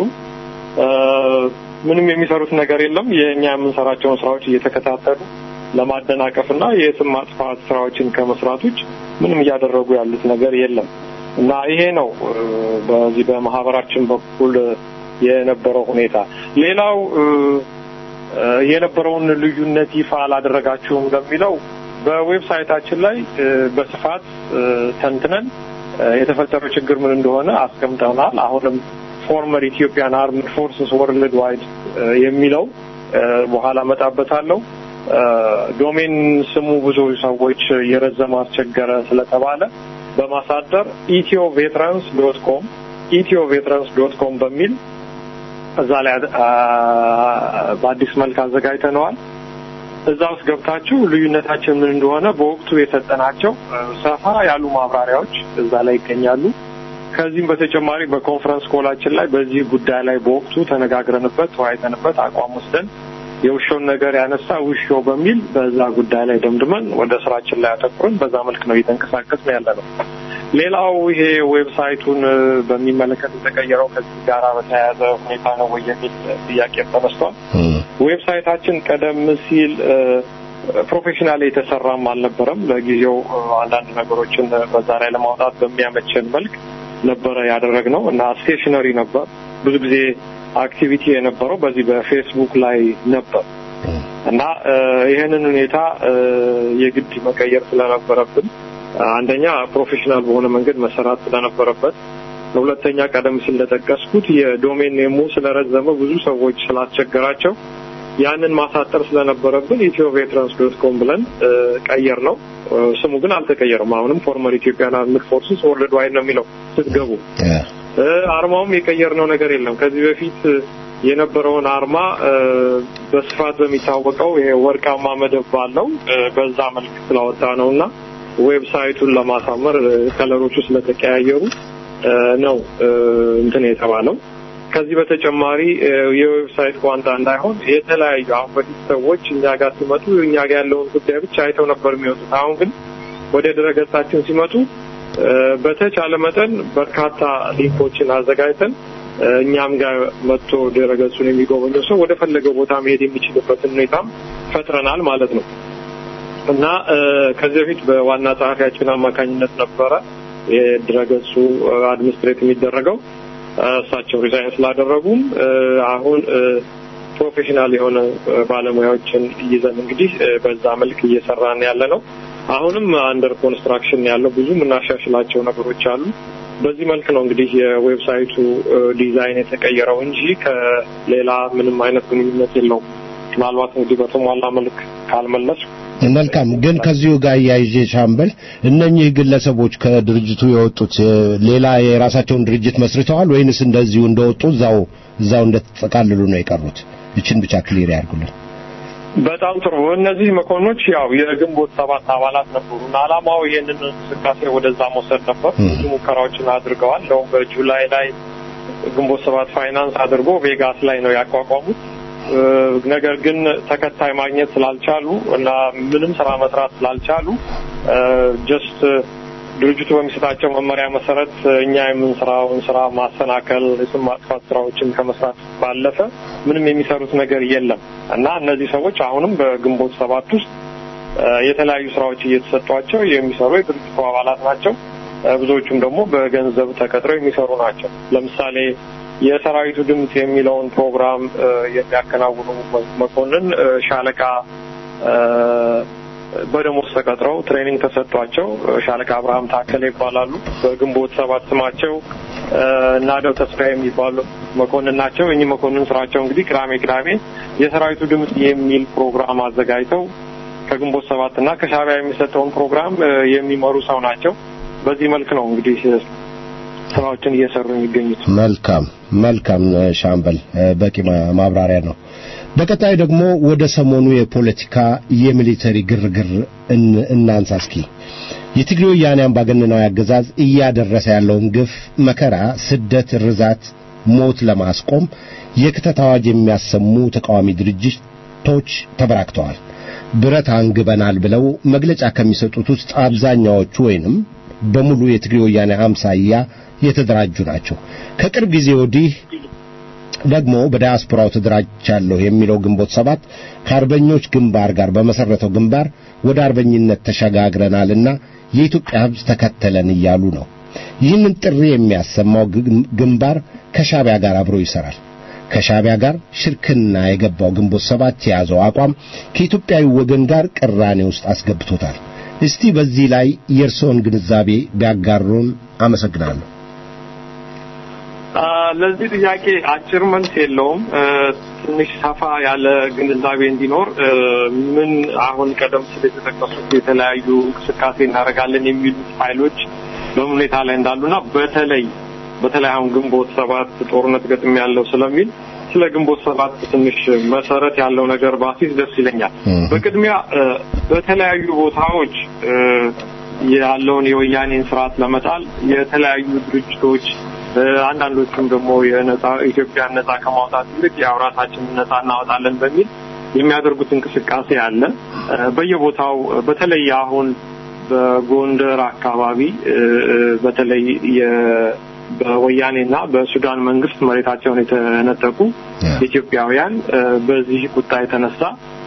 ምንም የሚሰሩት ነገር የለም። የእኛ የምንሰራቸውን ስራዎች እየተከታተሉ ለማደናቀፍና የስም ማጥፋት ስራዎችን ከመስራት ውጭ ምንም እያደረጉ ያሉት ነገር የለም እና ይሄ ነው በዚህ በማህበራችን በኩል የነበረው ሁኔታ። ሌላው የነበረውን ልዩነት ይፋ አላደረጋችሁም ለሚለው በዌብሳይታችን ላይ በስፋት ተንትነን የተፈጠረው ችግር ምን እንደሆነ አስቀምጠናል። አሁንም ፎርመር ኢትዮጵያን አርምድ ፎርስስ ወርልድ ዋይድ የሚለው በኋላ መጣበታለሁ። ዶሜን ስሙ ብዙ ሰዎች የረዘመ አስቸገረ ስለተባለ በማሳደር ኢትዮ ቬትራንስ ዶት ኮም ኢትዮ ቬትራንስ ዶት ኮም በሚል እዛ ላይ በአዲስ መልክ አዘጋጅተነዋል። እዛ ውስጥ ገብታችሁ ልዩነታችን ምን እንደሆነ በወቅቱ የሰጠናቸው ሰፋ ያሉ ማብራሪያዎች እዛ ላይ ይገኛሉ። ከዚህም በተጨማሪ በኮንፈረንስ ኮላችን ላይ በዚህ ጉዳይ ላይ በወቅቱ ተነጋግረንበት ተወያይተንበት አቋም ወስደን የውሾውን ነገር ያነሳ ውሾ በሚል በዛ ጉዳይ ላይ ደምድመን ወደ ስራችን ላይ አተኩረን በዛ መልክ ነው እየተንቀሳቀስን ያለ ነው። ሌላው ይሄ ዌብሳይቱን በሚመለከት የተቀየረው ከዚህ ጋር በተያያዘ ሁኔታ ነው ወይ የሚል ጥያቄ ተነስቷል። ዌብሳይታችን ቀደም ሲል ፕሮፌሽናል የተሰራም አልነበረም። ለጊዜው አንዳንድ ነገሮችን በዛ ላይ ለማውጣት በሚያመቸን መልክ ነበረ ያደረግነው እና ስቴሽነሪ ነበር። ብዙ ጊዜ አክቲቪቲ የነበረው በዚህ በፌስቡክ ላይ ነበር እና ይህንን ሁኔታ የግድ መቀየር ስለነበረብን አንደኛ ፕሮፌሽናል በሆነ መንገድ መሰራት ስለነበረበት ሁለተኛ ቀደም ሲል እንደጠቀስኩት የዶሜን ኔሙ ስለረዘመ ብዙ ሰዎች ስላስቸገራቸው ያንን ማሳጠር ስለነበረብን ኢትዮ ቬትራንስ ዶት ኮም ብለን ቀየር ነው። ስሙ ግን አልተቀየረም። አሁንም ፎርመር ኢትዮጵያን አርምድ ፎርስስ ወርልድ ዋይድ ነው የሚለው ስትገቡ። አርማውም የቀየርነው ነገር የለም። ከዚህ በፊት የነበረውን አርማ በስፋት በሚታወቀው ይሄ ወርቃማ መደብ ባለው በዛ መልክ ስላወጣ ነው እና ዌብሳይቱን ለማሳመር ከለሮቹ ስለተቀያየሩ ነው እንትን የተባለው። ከዚህ በተጨማሪ የዌብሳይት ቋንጣ እንዳይሆን የተለያዩ አሁን በፊት ሰዎች እኛ ጋር ሲመጡ እኛ ጋር ያለውን ጉዳይ ብቻ አይተው ነበር የሚወጡት። አሁን ግን ወደ ድረገጻችን ሲመጡ በተቻለ መጠን በርካታ ሊንኮችን አዘጋጅተን እኛም ጋር መጥቶ ድረገጹን የሚጎበኘው ሰው ወደ ፈለገው ቦታ መሄድ የሚችልበትን ሁኔታም ፈጥረናል ማለት ነው እና ከዚህ በፊት በዋና ጸሐፊያችን አማካኝነት ነበረ የድረገጹ አድሚኒስትሬት የሚደረገው እሳቸው ሪዛይን ስላደረጉም አሁን ፕሮፌሽናል የሆነ ባለሙያዎችን ይዘን እንግዲህ በዛ መልክ እየሰራን ያለ ነው። አሁንም አንደር ኮንስትራክሽን ያለው ብዙ የምናሻሽላቸው ነገሮች አሉ። በዚህ መልክ ነው እንግዲህ የዌብሳይቱ ዲዛይን የተቀየረው እንጂ ከሌላ ምንም አይነት ግንኙነት የለውም። ምናልባት እንግዲህ በተሟላ መልክ ካልመለስ መልካም። ግን ከዚሁ ጋር እያይዤ ሻምበል፣ እነኚህ ግለሰቦች ከድርጅቱ የወጡት ሌላ የራሳቸውን ድርጅት መስርተዋል ወይንስ እንደዚሁ እንደወጡ እዛው እዛው እንደተጠቃልሉ ነው የቀሩት? እችን ብቻ ክሊር ያርጉልን። በጣም ጥሩ። እነዚህ መኮንኖች ያው የግንቦት ሰባት አባላት ነበሩ እና ዓላማው ይህንን እንቅስቃሴ ወደዛ መውሰድ ነበር። ብዙ ሙከራዎችን አድርገዋል። እንደውም በጁላይ ላይ ግንቦት ሰባት ፋይናንስ አድርጎ ቬጋስ ላይ ነው ያቋቋሙት። ነገር ግን ተከታይ ማግኘት ስላልቻሉ እና ምንም ስራ መስራት ስላልቻሉ ጀስት ድርጅቱ በሚሰጣቸው መመሪያ መሰረት እኛ የምንሰራውን ስራ ማሰናከል፣ የስም ማጥፋት ስራዎችን ከመስራት ባለፈ ምንም የሚሰሩት ነገር የለም እና እነዚህ ሰዎች አሁንም በግንቦት ሰባት ውስጥ የተለያዩ ስራዎች እየተሰጧቸው የሚሰሩ የድርጅቱ አባላት ናቸው። ብዙዎቹም ደግሞ በገንዘብ ተቀጥረው የሚሰሩ ናቸው። ለምሳሌ የሰራዊቱ ድምፅ የሚለውን ፕሮግራም የሚያከናውኑ መኮንን ሻለቃ በደሞዝ ተቀጥረው ትሬኒንግ ተሰጥቷቸው ሻለቃ አብርሃም ታከለ ይባላሉ። በግንቦት ሰባት ስማቸው ናደው ተስፋ የሚባሉ መኮንን ናቸው። እኚህ መኮንን ስራቸው እንግዲህ ቅዳሜ ቅዳሜ የሰራዊቱ ድምፅ የሚል ፕሮግራም አዘጋጅተው ከግንቦት ሰባት እና ከሻዕቢያ የሚሰጠውን ፕሮግራም የሚመሩ ሰው ናቸው። በዚህ መልክ ነው እንግዲህ ስራዎችን እየሰሩ የሚገኙት። መልካም መልካም ሻምበል፣ በቂ ማብራሪያ ነው። በቀጣይ ደግሞ ወደ ሰሞኑ የፖለቲካ የሚሊተሪ ግርግር እናንሳ እስኪ። የትግሬ ወያኔ አምባገነናዊ አገዛዝ እያደረሰ ያለውን ግፍ፣ መከራ፣ ስደት፣ ርዛት፣ ሞት ለማስቆም የክተት አዋጅ የሚያሰሙ ተቃዋሚ ድርጅቶች ተበራክተዋል። ብረት አንግበናል ብለው መግለጫ ከሚሰጡት ውስጥ አብዛኛዎቹ ወይንም በሙሉ የትግሬ ወያኔ አምሳያ የተደራጁ ናቸው። ከቅርብ ጊዜ ወዲህ ደግሞ በዳያስፖራው ተደራጅቻለሁ የሚለው ግንቦት ሰባት ከአርበኞች ግንባር ጋር በመሰረተው ግንባር ወደ አርበኝነት ተሸጋግረናልና የኢትዮጵያ ሕዝብ ተከተለን እያሉ ነው። ይህንን ጥሪ የሚያሰማው ግንባር ከሻዕቢያ ጋር አብሮ ይሰራል። ከሻዕቢያ ጋር ሽርክና የገባው ግንቦት ሰባት የያዘው አቋም ከኢትዮጵያዊ ወገን ጋር ቅራኔ ውስጥ አስገብቶታል። እስቲ በዚህ ላይ የእርስዎን ግንዛቤ ቢያጋሩን አመሰግናለሁ። ለዚህ ጥያቄ አጭር መልስ የለውም። ትንሽ ሰፋ ያለ ግንዛቤ እንዲኖር ምን አሁን ቀደም ሲል የተጠቀሱት የተለያዩ እንቅስቃሴ እናደርጋለን የሚሉት ኃይሎች በምን ሁኔታ ላይ እንዳሉና በተለይ በተለይ አሁን ግንቦት ሰባት ጦርነት ገጥም ያለው ስለሚል ስለ ግንቦት ሰባት ትንሽ መሰረት ያለው ነገር ባሲስ ደስ ይለኛል። በቅድሚያ በተለያዩ ቦታዎች ያለውን የወያኔን ስርዓት ለመጣል የተለያዩ ድርጅቶች አንዳንዶቹም ደግሞ የነጻ ኢትዮጵያን ነጻ ከማውጣት ይልቅ ያው ራሳችንን ነጻ እናወጣለን በሚል የሚያደርጉት እንቅስቃሴ አለ። በየቦታው በተለይ አሁን በጎንደር አካባቢ በተለይ በወያኔና በሱዳን መንግስት መሬታቸውን የተነጠቁ ኢትዮጵያውያን በዚህ ቁጣ የተነሳ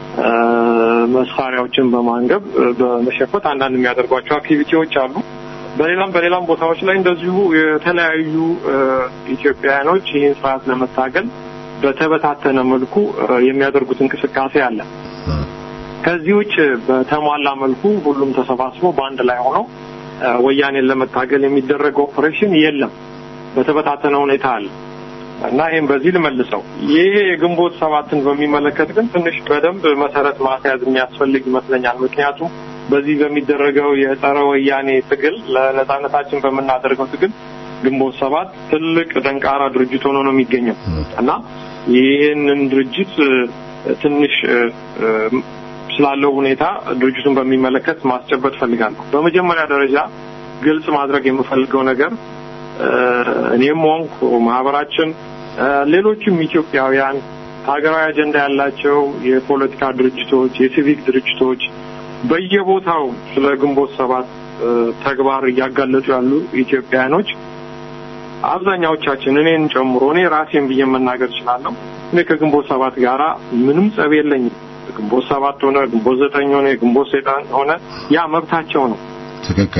መሳሪያዎችን በማንገብ በመሸፈት አንዳንድ የሚያደርጓቸው አክቲቪቲዎች አሉ። በሌላም በሌላም ቦታዎች ላይ እንደዚሁ የተለያዩ ኢትዮጵያውያኖች ይህን ስርዓት ለመታገል በተበታተነ መልኩ የሚያደርጉት እንቅስቃሴ አለ። ከዚህ ውጭ በተሟላ መልኩ ሁሉም ተሰባስቦ በአንድ ላይ ሆነው ወያኔን ለመታገል የሚደረግ ኦፕሬሽን የለም። በተበታተነ ሁኔታ አለ እና ይህም በዚህ ልመልሰው። ይሄ የግንቦት ሰባትን በሚመለከት ግን ትንሽ በደንብ መሰረት ማስያዝ የሚያስፈልግ ይመስለኛል። ምክንያቱም በዚህ በሚደረገው የጸረ ወያኔ ትግል ለነጻነታችን በምናደርገው ትግል ግንቦት ሰባት ትልቅ ደንቃራ ድርጅት ሆኖ ነው የሚገኘው እና ይህንን ድርጅት ትንሽ ስላለው ሁኔታ ድርጅቱን በሚመለከት ማስጨበጥ ፈልጋለሁ። በመጀመሪያ ደረጃ ግልጽ ማድረግ የምፈልገው ነገር እኔም ሆንኩ ማህበራችን፣ ሌሎችም ኢትዮጵያውያን ሀገራዊ አጀንዳ ያላቸው የፖለቲካ ድርጅቶች፣ የሲቪክ ድርጅቶች በየቦታው ስለ ግንቦት ሰባት ተግባር እያጋለጡ ያሉ ኢትዮጵያውያኖች አብዛኛዎቻችን እኔን ጨምሮ እኔ ራሴን ብዬ መናገር እችላለሁ። እኔ ከግንቦት ሰባት ጋራ ምንም ጸብ የለኝም። ግንቦት ሰባት ሆነ ግንቦት ዘጠኝ ሆነ ግንቦት ሰይጣን ሆነ ያ መብታቸው ነው። ትክክል።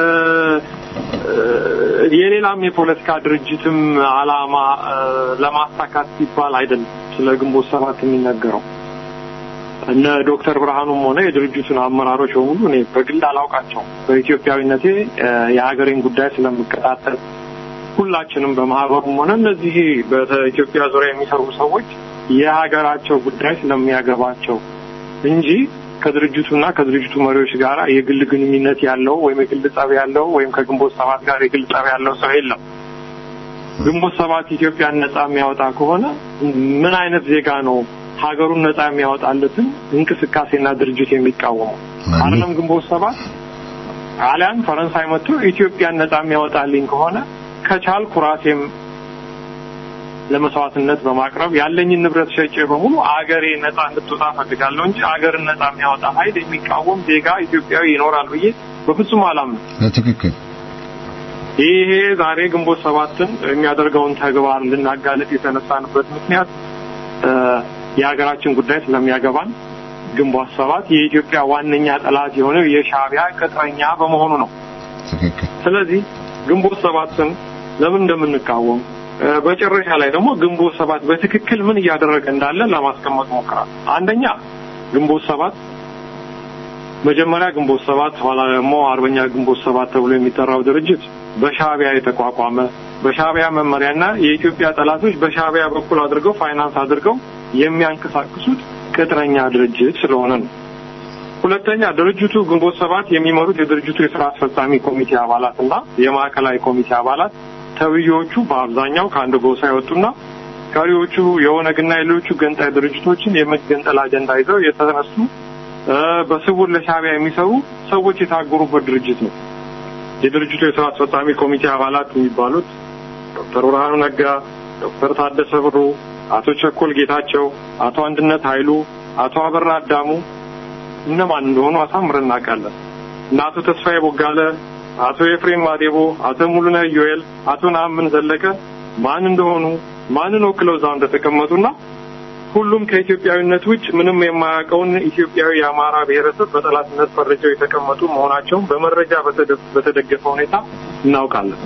የሌላም የፖለቲካ ድርጅትም አላማ ለማሳካት ሲባል አይደለም ስለ ግንቦት ሰባት የሚነገረው። እነ ዶክተር ብርሃኑም ሆነ የድርጅቱን አመራሮች በሙሉ እኔ በግል አላውቃቸውም። በኢትዮጵያዊነቴ የሀገሬን ጉዳይ ስለምከታተል ሁላችንም በማህበሩም ሆነ እነዚህ በኢትዮጵያ ዙሪያ የሚሰሩ ሰዎች የሀገራቸው ጉዳይ ስለሚያገባቸው እንጂ ከድርጅቱና ከድርጅቱ መሪዎች ጋር የግል ግንኙነት ያለው ወይም የግል ጸብ ያለው ወይም ከግንቦት ሰባት ጋር የግል ጸብ ያለው ሰው የለም። ግንቦት ሰባት ኢትዮጵያን ነጻ የሚያወጣ ከሆነ ምን አይነት ዜጋ ነው ሀገሩን ነጻ የሚያወጣለትን እንቅስቃሴና ድርጅት የሚቃወመው? አይደለም ግንቦት ሰባት ጣሊያን፣ ፈረንሳይ መጥቶ ኢትዮጵያን ነጻ የሚያወጣልኝ ከሆነ ከቻልኩ ራሴም ለመስዋዕትነት በማቅረብ ያለኝን ንብረት ሸጬ በሙሉ አገሬ ነጻ እንድትወጣ ፈልጋለሁ እንጂ አገርን ነጻ የሚያወጣ ኃይል የሚቃወም ዜጋ ኢትዮጵያዊ ይኖራል ብዬ በፍጹም አላምንም። በትክክል ይሄ ዛሬ ግንቦት ሰባትን የሚያደርገውን ተግባር ልናጋለጥ የተነሳንበት ምክንያት የሀገራችን ጉዳይ ስለሚያገባን ግንቦት ሰባት የኢትዮጵያ ዋነኛ ጠላት የሆነው የሻዕቢያ ቅጥረኛ በመሆኑ ነው። ትክክል። ስለዚህ ግንቦት ሰባትን ለምን እንደምንቃወም በጨረሻ ላይ ደግሞ ግንቦት ሰባት በትክክል ምን እያደረገ እንዳለ ለማስቀመጥ ሞክራል። አንደኛ ግንቦት ሰባት መጀመሪያ ግንቦት ሰባት ኋላ ደግሞ አርበኛ ግንቦት ሰባት ተብሎ የሚጠራው ድርጅት በሻዕቢያ የተቋቋመ በሻዕቢያ መመሪያና የኢትዮጵያ ጠላቶች በሻዕቢያ በኩል አድርገው ፋይናንስ አድርገው የሚያንቀሳቅሱት ቅጥረኛ ድርጅት ስለሆነ ነው። ሁለተኛ ድርጅቱ ግንቦት ሰባት የሚመሩት የድርጅቱ የስራ አስፈጻሚ ኮሚቴ አባላት እና የማዕከላዊ ኮሚቴ አባላት ተብዬዎቹ በአብዛኛው ከአንድ ጎሳ የወጡና ቀሪዎቹ የኦነግና የሌሎቹ ገንጣይ ድርጅቶችን የመገንጠል አጀንዳ ይዘው የተነሱ በስውር ለሻዕቢያ የሚሰሩ ሰዎች የታገሩበት ድርጅት ነው። የድርጅቱ የስራ አስፈጻሚ ኮሚቴ አባላት የሚባሉት ዶክተር ብርሃኑ ነጋ፣ ዶክተር ታደሰ ብሩ፣ አቶ ቸኮል ጌታቸው፣ አቶ አንድነት ኃይሉ፣ አቶ አበራ አዳሙ እነማን እንደሆኑ አሳምረን እናውቃለን። እና አቶ ተስፋዬ ቦጋለ፣ አቶ ኤፍሬም ማዴቦ፣ አቶ ሙሉነህ ዮኤል፣ አቶ ነአምን ዘለቀ ማን እንደሆኑ ማንን ወክለው እዛው እንደተቀመጡና ሁሉም ከኢትዮጵያዊነት ውጭ ምንም የማያውቀውን ኢትዮጵያዊ የአማራ ብሔረሰብ በጠላትነት ፈርጀው የተቀመጡ መሆናቸውን በመረጃ በተደገፈ ሁኔታ እናውቃለን።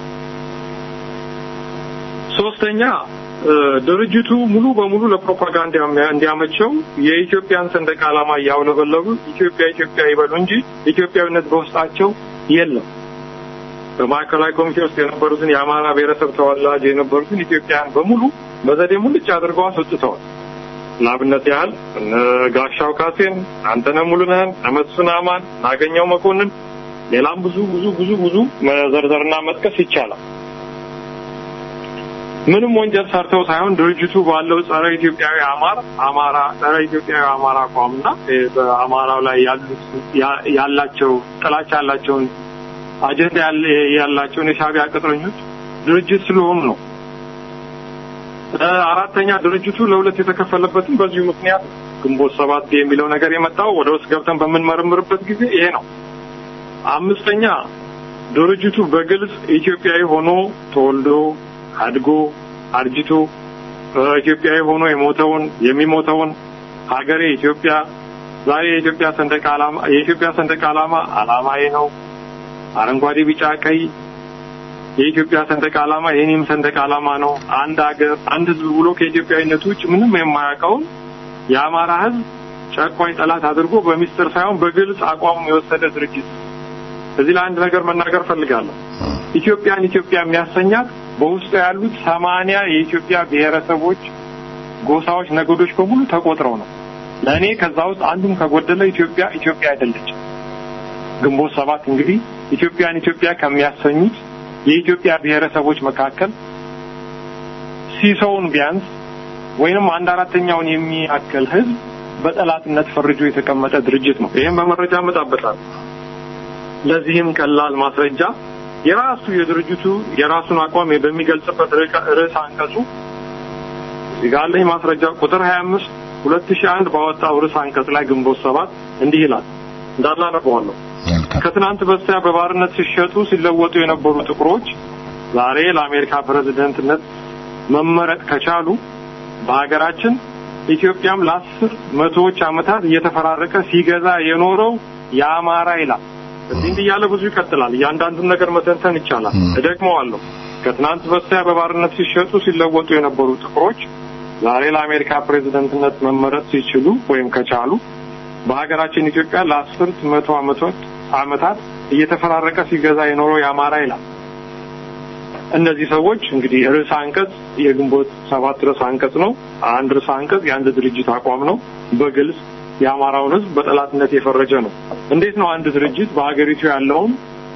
ሶስተኛ ድርጅቱ ሙሉ በሙሉ ለፕሮፓጋንዳ እንዲያመቸው የኢትዮጵያን ሰንደቅ ዓላማ እያውለበለቡ ኢትዮጵያ ኢትዮጵያ ይበሉ እንጂ ኢትዮጵያዊነት በውስጣቸው የለም። በማዕከላዊ ኮሚቴ ውስጥ የነበሩትን የአማራ ብሔረሰብ ተወላጅ የነበሩትን ኢትዮጵያውያን በሙሉ በዘዴ ሙልጭ አድርገው አስወጥተዋል። ለአብነት ያህል እነ ጋሻው ካሴን፣ አንተነህ ሙሉነህን፣ መስፍን አማን፣ ናገኘው መኮንን፣ ሌላም ብዙ ብዙ ብዙ ብዙ መዘርዘርና መጥቀስ ይቻላል። ምንም ወንጀል ሰርተው ሳይሆን ድርጅቱ ባለው ጸረ ኢትዮጵያዊ አማራ አማራ ጸረ ኢትዮጵያዊ አማራ አቋምና በአማራው ላይ ያሉት ያላቸው ጥላቻ ያላቸውን አጀንዳ ያላቸውን የሻዕቢያ ቅጥረኞች ድርጅት ስለሆኑ ነው። አራተኛ ድርጅቱ ለሁለት የተከፈለበትም በዚሁ ምክንያት ግንቦት ሰባት የሚለው ነገር የመጣው ወደ ውስጥ ገብተን በምንመረምርበት ጊዜ ይሄ ነው። አምስተኛ ድርጅቱ በግልጽ ኢትዮጵያዊ ሆኖ ተወልዶ አድጎ አርጅቶ ኢትዮጵያዊ ሆኖ የሞተውን የሚሞተውን ሀገሬ ኢትዮጵያ ዛሬ የኢትዮጵያ ሰንደቅ ዓላማ የኢትዮጵያ ሰንደቅ ዓላማ ዓላማዬ ነው አረንጓዴ፣ ቢጫ፣ ቀይ የኢትዮጵያ ሰንደቅ ዓላማ የኔም ሰንደቅ ዓላማ ነው። አንድ ሀገር አንድ ሕዝብ ብሎ ከኢትዮጵያዊነቱ ውጭ ምንም የማያውቀውን የአማራ ሕዝብ ጨቋኝ ጠላት አድርጎ በሚስጥር ሳይሆን በግልጽ አቋሙ የወሰደ ድርጅት። እዚህ ላይ አንድ ነገር መናገር ፈልጋለሁ። ኢትዮጵያን ኢትዮጵያ የሚያሰኛት በውስጡ ያሉት ሰማንያ የኢትዮጵያ ብሔረሰቦች፣ ጎሳዎች፣ ነገዶች በሙሉ ተቆጥረው ነው። ለእኔ ከዛ ውስጥ አንዱም ከጎደለ ኢትዮጵያ ኢትዮጵያ አይደለችም። ግንቦት ሰባት እንግዲህ ኢትዮጵያን ኢትዮጵያ ከሚያሰኙት የኢትዮጵያ ብሔረሰቦች መካከል ሲሶውን ቢያንስ ወይንም አንድ አራተኛውን የሚያክል ህዝብ በጠላትነት ፈርጆ የተቀመጠ ድርጅት ነው። ይህም በመረጃ አመጣበታል። ለዚህም ቀላል ማስረጃ የራሱ የድርጅቱ የራሱን አቋም በሚገልጽበት ርዕስ አንቀጹ እዚህ ጋር አለኝ ማስረጃ ቁጥር 25 2001 ባወጣው ርዕስ አንቀጽ ላይ ግንቦት ሰባት እንዲህ ይላል። እንዳለ አነበዋለሁ። ከትናንት በስቲያ በባርነት ሲሸጡ ሲለወጡ የነበሩ ጥቁሮች ዛሬ ለአሜሪካ ፕሬዝደንትነት መመረጥ ከቻሉ በሀገራችን ኢትዮጵያም ለአስር መቶዎች ዓመታት እየተፈራረቀ ሲገዛ የኖረው የአማራ ይላል። እንዲህ እንዲህ እያለ ብዙ ይቀጥላል። እያንዳንዱን ነገር መተንተን ይቻላል። እደግመዋለሁ። ከትናንት በስቲያ በባርነት ሲሸጡ ሲለወጡ የነበሩ ጥቁሮች ዛሬ ለአሜሪካ ፕሬዝደንትነት መመረጥ ሲችሉ ወይም ከቻሉ በሀገራችን ኢትዮጵያ ለአስርት መቶ ዓመቶች ዓመታት እየተፈራረቀ ሲገዛ የኖረው የአማራ ይላል። እነዚህ ሰዎች እንግዲህ ርዕሰ አንቀጽ የግንቦት ሰባት ርዕሰ አንቀጽ ነው። አንድ ርዕሰ አንቀጽ የአንድ ድርጅት አቋም ነው። በግልጽ የአማራውን ሕዝብ በጠላትነት የፈረጀ ነው። እንዴት ነው አንድ ድርጅት በሀገሪቱ ያለውን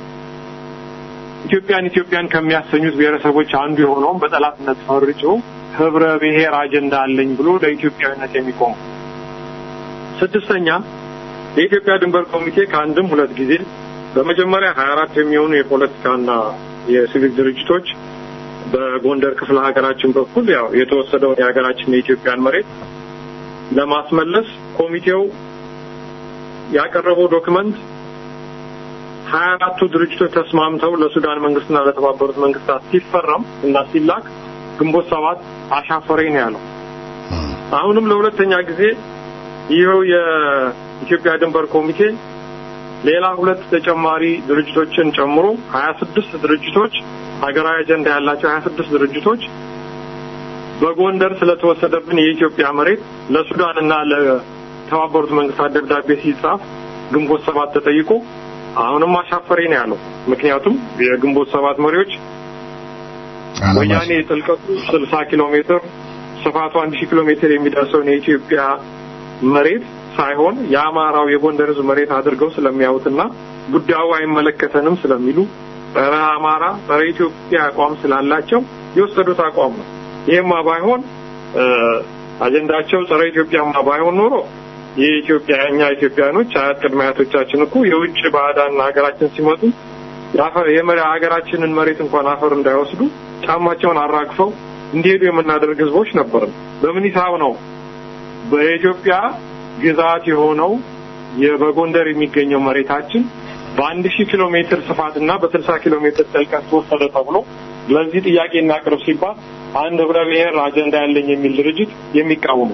ኢትዮጵያን ኢትዮጵያን ከሚያሰኙት ብሔረሰቦች አንዱ የሆነውን በጠላትነት ፈርጆ ህብረ ብሔር አጀንዳ አለኝ ብሎ ለኢትዮጵያዊነት የሚቆም ስድስተኛ የኢትዮጵያ ድንበር ኮሚቴ ከአንድም ሁለት ጊዜ በመጀመሪያ ሀያ አራት የሚሆኑ የፖለቲካና የሲቪክ ድርጅቶች በጎንደር ክፍለ ሀገራችን በኩል ያው የተወሰደውን የሀገራችን የኢትዮጵያን መሬት ለማስመለስ ኮሚቴው ያቀረበው ዶክመንት ሀያ አራቱ ድርጅቶች ተስማምተው ለሱዳን መንግስትና ለተባበሩት መንግስታት ሲፈረም እና ሲላክ ግንቦት ሰባት አሻፈረኝ ነው ያለው። አሁንም ለሁለተኛ ጊዜ ይኸው የኢትዮጵያ ድንበር ኮሚቴ ሌላ ሁለት ተጨማሪ ድርጅቶችን ጨምሮ ሀያ ስድስት ድርጅቶች ሀገራዊ አጀንዳ ያላቸው ሀያ ስድስት ድርጅቶች በጎንደር ስለተወሰደብን የኢትዮጵያ መሬት ለሱዳንና ለተባበሩት መንግስታት ደብዳቤ ሲጻፍ ግንቦት ሰባት ተጠይቆ አሁንም አሻፈሬ ነው ያለው። ምክንያቱም የግንቦት ሰባት መሪዎች ወያኔ ጥልቀቱ ስልሳ ኪሎ ሜትር ስፋቱ አንድ ሺህ ኪሎ ሜትር የሚደርሰውን የኢትዮጵያ መሬት ሳይሆን የአማራው የጎንደር ህዝብ መሬት አድርገው ስለሚያዩትና ጉዳዩ አይመለከተንም ስለሚሉ ጸረ አማራ ጸረ ኢትዮጵያ አቋም ስላላቸው የወሰዱት አቋም ነው። ይህማ ባይሆን አጀንዳቸው ጸረ ኢትዮጵያማ ባይሆን ኖሮ የኢትዮጵያ እኛ ኢትዮጵያኖች አያት ቅድመ አያቶቻችን እኮ የውጭ ባዕዳን ሀገራችን ሲመጡ የመሪ ሀገራችንን መሬት እንኳን አፈር እንዳይወስዱ ጫማቸውን አራግፈው እንዲሄዱ የምናደርግ ህዝቦች ነበርን። በምን ሂሳብ ነው በኢትዮጵያ ግዛት የሆነው በጎንደር የሚገኘው መሬታችን በአንድ ሺህ ኪሎ ሜትር ስፋትና በስልሳ ኪሎ ሜትር ጥልቀት ተወሰደ ተብሎ ለዚህ ጥያቄ እናቅርብ ሲባል አንድ ህብረ ብሔር አጀንዳ ያለኝ የሚል ድርጅት የሚቃወሙ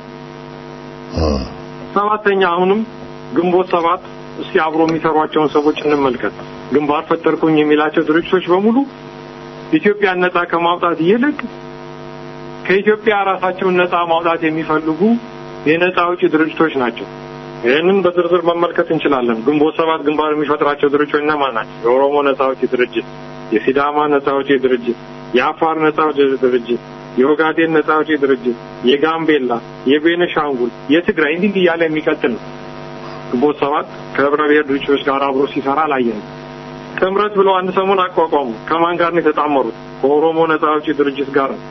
ሰባተኛ አሁንም ግንቦት ሰባት እስቲ አብሮ የሚሰሯቸውን ሰዎች እንመልከት። ግንባር ፈጠርኩኝ የሚላቸው ድርጅቶች በሙሉ ኢትዮጵያን ነጻ ከማውጣት ይልቅ ከኢትዮጵያ ራሳቸውን ነጻ ማውጣት የሚፈልጉ የነጻ አውጪ ድርጅቶች ናቸው። ይህንን በዝርዝር መመልከት እንችላለን። ግንቦት ሰባት ግንባር የሚፈጥራቸው ድርጅቶች እነማን ናቸው? የኦሮሞ ነጻ አውጪ ድርጅት፣ የሲዳማ ነጻ አውጪ ድርጅት፣ የአፋር ነጻ አውጪ ድርጅት፣ የኦጋዴን ነጻ አውጪ ድርጅት፣ የጋምቤላ፣ የቤነሻንጉል፣ የትግራይ እንዲህ እንዲህ እያለ የሚቀጥል ነው። ግንቦት ሰባት ከህብረ ብሔር ድርጅቶች ጋር አብሮ ሲሰራ አላየንም። ጥምረት ብለው አንድ ሰሞን አቋቋሙ። ከማን ጋር ነው የተጣመሩት? ከኦሮሞ ነጻ አውጪ ድርጅት ጋር ነው።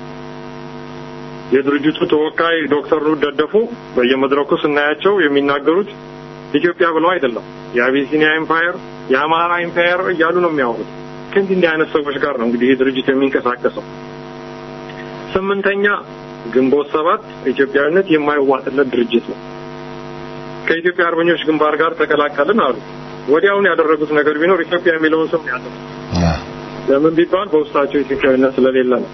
የድርጅቱ ተወካይ ዶክተር ሩት ደደፎ በየመድረኩ ስናያቸው የሚናገሩት ኢትዮጵያ ብለው አይደለም፣ የአቢሲኒያ ኤምፓየር፣ የአማራ ኤምፓየር እያሉ ነው የሚያወሩት። ከእንዲህ እንዲህ አይነት ሰዎች ጋር ነው እንግዲህ ይህ ድርጅት የሚንቀሳቀሰው። ስምንተኛ ግንቦት ሰባት ኢትዮጵያዊነት የማይዋጥለት ድርጅት ነው። ከኢትዮጵያ አርበኞች ግንባር ጋር ተቀላቀልን አሉ። ወዲያውን ያደረጉት ነገር ቢኖር ኢትዮጵያ የሚለውን ስም ያለው ለምን ቢባል በውስጣቸው ኢትዮጵያዊነት ስለሌለ ነው።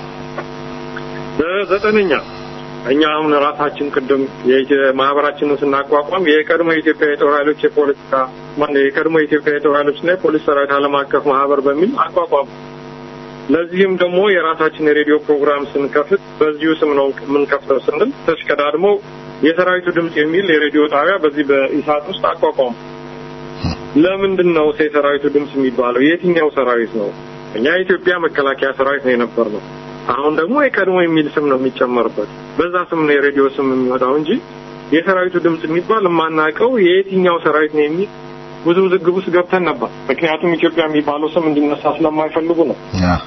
በዘጠነኛ እኛ አሁን ራሳችን ቅድም ማህበራችንን ስናቋቋም የቀድሞ የኢትዮጵያ የጦር ኃይሎች የፖለቲካ ማነው የቀድሞ የኢትዮጵያ የጦር ኃይሎችና የፖሊስ ሰራዊት ዓለም አቀፍ ማህበር በሚል አቋቋም። ለዚህም ደግሞ የራሳችን የሬዲዮ ፕሮግራም ስንከፍት በዚሁ ስም ነው የምንከፍተው ስንል ተሽቀዳድሞ የሰራዊቱ ድምፅ የሚል የሬዲዮ ጣቢያ በዚህ በኢሳት ውስጥ አቋቋሙ። ለምንድን ነው የሰራዊቱ ድምፅ የሚባለው? የትኛው ሰራዊት ነው? እኛ የኢትዮጵያ መከላከያ ሰራዊት ነው የነበር ነው። አሁን ደግሞ የቀድሞ የሚል ስም ነው የሚጨመርበት። በዛ ስም ነው የሬዲዮ ስም የሚወጣው እንጂ የሰራዊቱ ድምፅ የሚባል የማናውቀው የየትኛው ሰራዊት ነው የሚል ብዙ ውዝግብ ውስጥ ገብተን ነበር። ምክንያቱም ኢትዮጵያ የሚባለው ስም እንዲነሳ ስለማይፈልጉ ነው።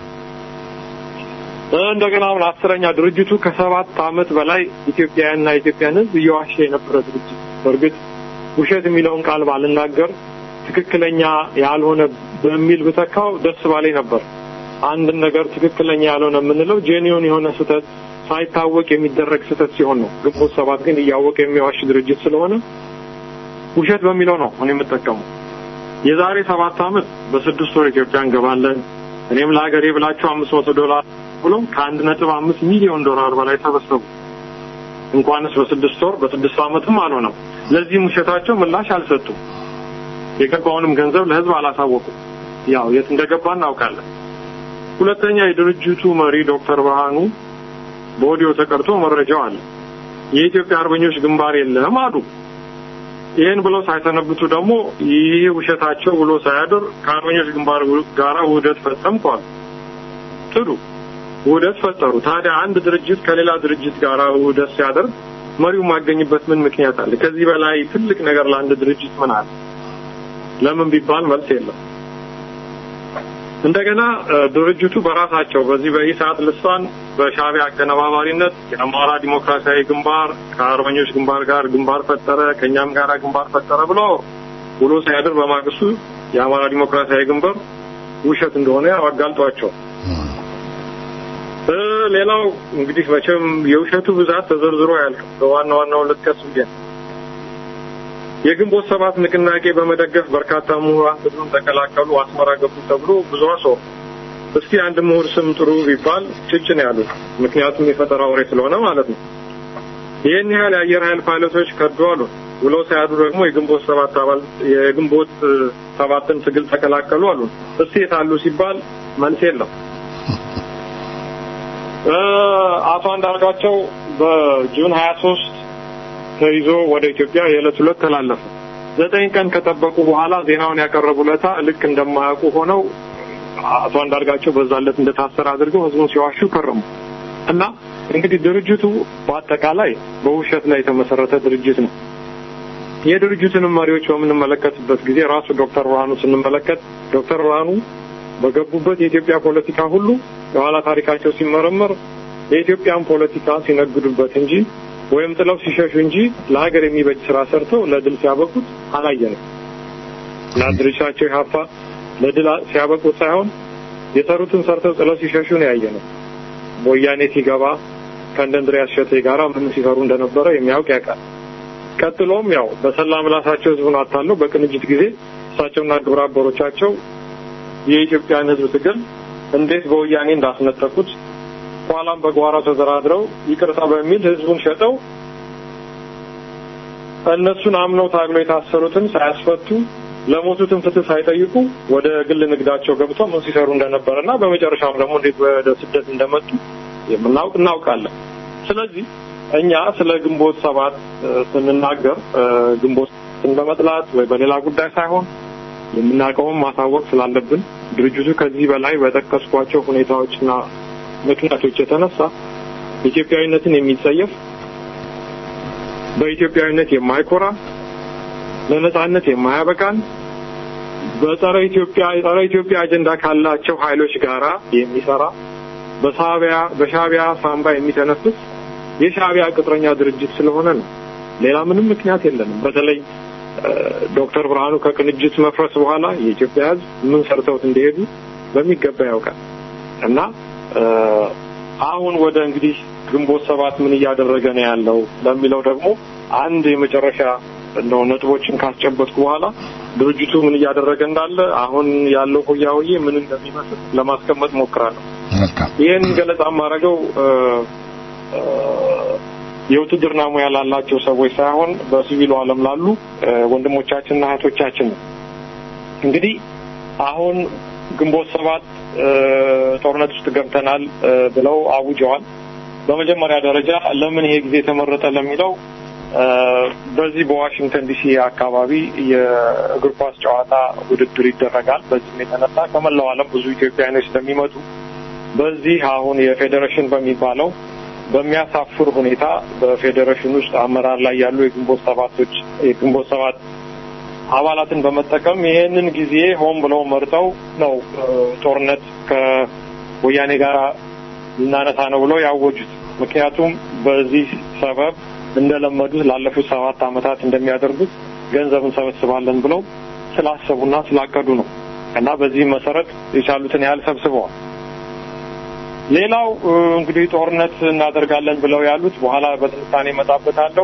እንደገና አሁን አስረኛ ድርጅቱ ከሰባት ዓመት በላይ ኢትዮጵያውያንና ኢትዮጵያን ሕዝብ እየዋሸ የነበረ ድርጅት። በእርግጥ ውሸት የሚለውን ቃል ባልናገር ትክክለኛ ያልሆነ በሚል ብተካው ደስ ባለኝ ነበር። አንድን ነገር ትክክለኛ ያልሆነ የምንለው ጄኒዮን የሆነ ስህተት ሳይታወቅ የሚደረግ ስህተት ሲሆን ነው። ግንቦት ሰባት ግን እያወቀ የሚዋሽ ድርጅት ስለሆነ ውሸት በሚለው ነው እኔ የምጠቀመው። የዛሬ ሰባት ዓመት በስድስት ወር ኢትዮጵያ እንገባለን እኔም ለሀገሬ ብላችሁ አምስት መቶ ዶላር ብሎ ከአንድ ነጥብ አምስት ሚሊዮን ዶላር በላይ ተበሰቡ። እንኳንስ በስድስት ወር በስድስት ዓመትም አልሆነም። ለዚህም ውሸታቸው ምላሽ አልሰጡም። የገባውንም ገንዘብ ለህዝብ አላሳወቁም። ያው የት እንደገባ እናውቃለን። ሁለተኛ የድርጅቱ መሪ ዶክተር ብርሃኑ በኦዲዮ ተቀርቶ መረጃው አለ። የኢትዮጵያ አርበኞች ግንባር የለም አሉ። ይህን ብለው ሳይሰነብቱ ደግሞ ይህ ውሸታቸው ብሎ ሳያድር ከአርበኞች ግንባር ጋራ ውህደት ፈጸምኳል። ጥሩ ውህደት ፈጠሩ። ታዲያ አንድ ድርጅት ከሌላ ድርጅት ጋር ውህደት ሲያደርግ መሪው ማገኝበት ምን ምክንያት አለ? ከዚህ በላይ ትልቅ ነገር ለአንድ ድርጅት ምን አለ? ለምን ቢባል መልስ የለም። እንደገና ድርጅቱ በራሳቸው በዚህ በኢሳት ልሳን በሻዕቢያ አቀነባባሪነት የአማራ ዲሞክራሲያዊ ግንባር ከአርበኞች ግንባር ጋር ግንባር ፈጠረ፣ ከእኛም ጋር ግንባር ፈጠረ ብሎ ውሎ ሳያድር በማግስቱ የአማራ ዲሞክራሲያዊ ግንባር ውሸት እንደሆነ አጋልጧቸው። ሌላው እንግዲህ መቼም የውሸቱ ብዛት ተዘርዝሮ ያልቅ በዋና ዋናው ልጥቀስ ብዬ የግንቦት ሰባት ንቅናቄ በመደገፍ በርካታ ምሁራን ትግሉን ተቀላቀሉ፣ አስመራ ገቡ ተብሎ ብዙ ሰው እስቲ አንድ ምሁር ስም ጥሩ ቢባል ጭጭ ነው ያሉት። ምክንያቱም የፈጠራ ወሬ ስለሆነ ማለት ነው። ይህን ያህል የአየር ኃይል ፓይለቶች ከዱ አሉ። ውለው ሳያዱ ደግሞ የግንቦት ሰባት አባል የግንቦት ሰባትን ትግል ተቀላቀሉ አሉ። እስቲ የታሉ ሲባል መልስ የለም። አቶ አንዳርጋቸው በጁን 23 ተይዞ ወደ ኢትዮጵያ የዕለት ሁለት ተላለፈ። ዘጠኝ ቀን ከጠበቁ በኋላ ዜናውን ያቀረቡ ለታ ልክ እንደማያውቁ ሆነው አቶ አንዳርጋቸው በዛለት እንደታሰረ አድርገው ህዝቡን ሲዋሹ ከረሙ እና እንግዲህ ድርጅቱ በአጠቃላይ በውሸት ላይ የተመሰረተ ድርጅት ነው። የድርጅቱንም መሪዎች በምንመለከትበት ጊዜ ራሱ ዶክተር ብርሃኑ ስንመለከት ዶክተር ብርሃኑ በገቡበት የኢትዮጵያ ፖለቲካ ሁሉ የኋላ ታሪካቸው ሲመረመር የኢትዮጵያን ፖለቲካ ሲነግዱበት እንጂ ወይም ጥለው ሲሸሹ እንጂ ለሀገር የሚበጅ ስራ ሰርተው ለድል ሲያበቁት አላየንም። እና ድርጅታቸው ኢህአፓ ለድል ሲያበቁት ሳይሆን የሰሩትን ሰርተው ጥለው ሲሸሹ ነው ያየነው። ወያኔ ሲገባ ከእንደ እንድሪያስ እሸቴ ጋራ ምን ሲሰሩ እንደነበረ የሚያውቅ ያውቃል። ቀጥሎም ያው በሰላ ምላሳቸው ህዝቡን አታለው በቅንጅት ጊዜ እሳቸውና ግብረ አበሮቻቸው የኢትዮጵያን ህዝብ ትግል እንዴት በወያኔ እንዳስነጠቁት ኋላም በጓራ ተደራድረው ይቅርታ በሚል ህዝቡን ሸጠው እነሱን አምነው ታግለው የታሰሩትን ሳያስፈቱ ለሞቱትን ፍትህ ሳይጠይቁ ወደ ግል ንግዳቸው ገብተው ምን ሲሰሩ እንደነበረና በመጨረሻም ደግሞ እንዴት ወደ ስደት እንደመጡ የምናውቅ እናውቃለን። ስለዚህ እኛ ስለ ግንቦት ሰባት ስንናገር ግንቦት በመጥላት ወይ በሌላ ጉዳይ ሳይሆን የምናውቀውን ማሳወቅ ስላለብን ድርጅቱ ከዚህ በላይ በጠቀስኳቸው ሁኔታዎችና ምክንያቶች የተነሳ ኢትዮጵያዊነትን የሚጸየፍ በኢትዮጵያዊነት የማይኮራ ለነጻነት የማያበቃን በጸረ ኢትዮጵያ ጸረ ኢትዮጵያ አጀንዳ ካላቸው ኃይሎች ጋራ የሚሰራ በሻዕቢያ በሻዕቢያ ሳምባ የሚተነፍስ የሻዕቢያ ቅጥረኛ ድርጅት ስለሆነ ነው። ሌላ ምንም ምክንያት የለንም። በተለይ ዶክተር ብርሃኑ ከቅንጅት መፍረስ በኋላ የኢትዮጵያ ሕዝብ ምን ሰርተውት እንደሄዱ በሚገባ ያውቃል እና አሁን ወደ እንግዲህ ግንቦት ሰባት ምን እያደረገ ነው ያለው ለሚለው ደግሞ አንድ የመጨረሻ እንደው ነጥቦችን ካስጨበጥኩ በኋላ ድርጅቱ ምን እያደረገ እንዳለ አሁን ያለው ሆያ ሆዬ ምን እንደሚመስል ለማስቀመጥ ሞክራለሁ። ይህን ገለጻ የማደርገው የውትድርና ሙያ ላላቸው ሰዎች ሳይሆን በሲቪሉ ዓለም ላሉ ወንድሞቻችንና እህቶቻችን ነው። እንግዲህ አሁን ግንቦት ሰባት ጦርነት ውስጥ ገብተናል ብለው አውጀዋል። በመጀመሪያ ደረጃ ለምን ይሄ ጊዜ ተመረጠ ለሚለው በዚህ በዋሽንግተን ዲሲ አካባቢ የእግር ኳስ ጨዋታ ውድድር ይደረጋል። በዚህም የተነሳ ከመላው ዓለም ብዙ ኢትዮጵያውያኖች ስለሚመጡ በዚህ አሁን የፌዴሬሽን በሚባለው በሚያሳፍር ሁኔታ በፌዴሬሽን ውስጥ አመራር ላይ ያሉ የግንቦት ሰባቶች የግንቦት ሰባት አባላትን በመጠቀም ይሄንን ጊዜ ሆን ብለው መርጠው ነው ጦርነት ከወያኔ ጋር ልናነሳ ነው ብለው ያወጁት። ምክንያቱም በዚህ ሰበብ እንደለመዱት ላለፉት ሰባት ዓመታት እንደሚያደርጉት ገንዘብ እንሰበስባለን ብለው ስላሰቡና ስላቀዱ ነው እና በዚህም መሰረት የቻሉትን ያህል ሰብስበዋል። ሌላው እንግዲህ ጦርነት እናደርጋለን ብለው ያሉት በኋላ በትንታኔ እመጣበታለሁ።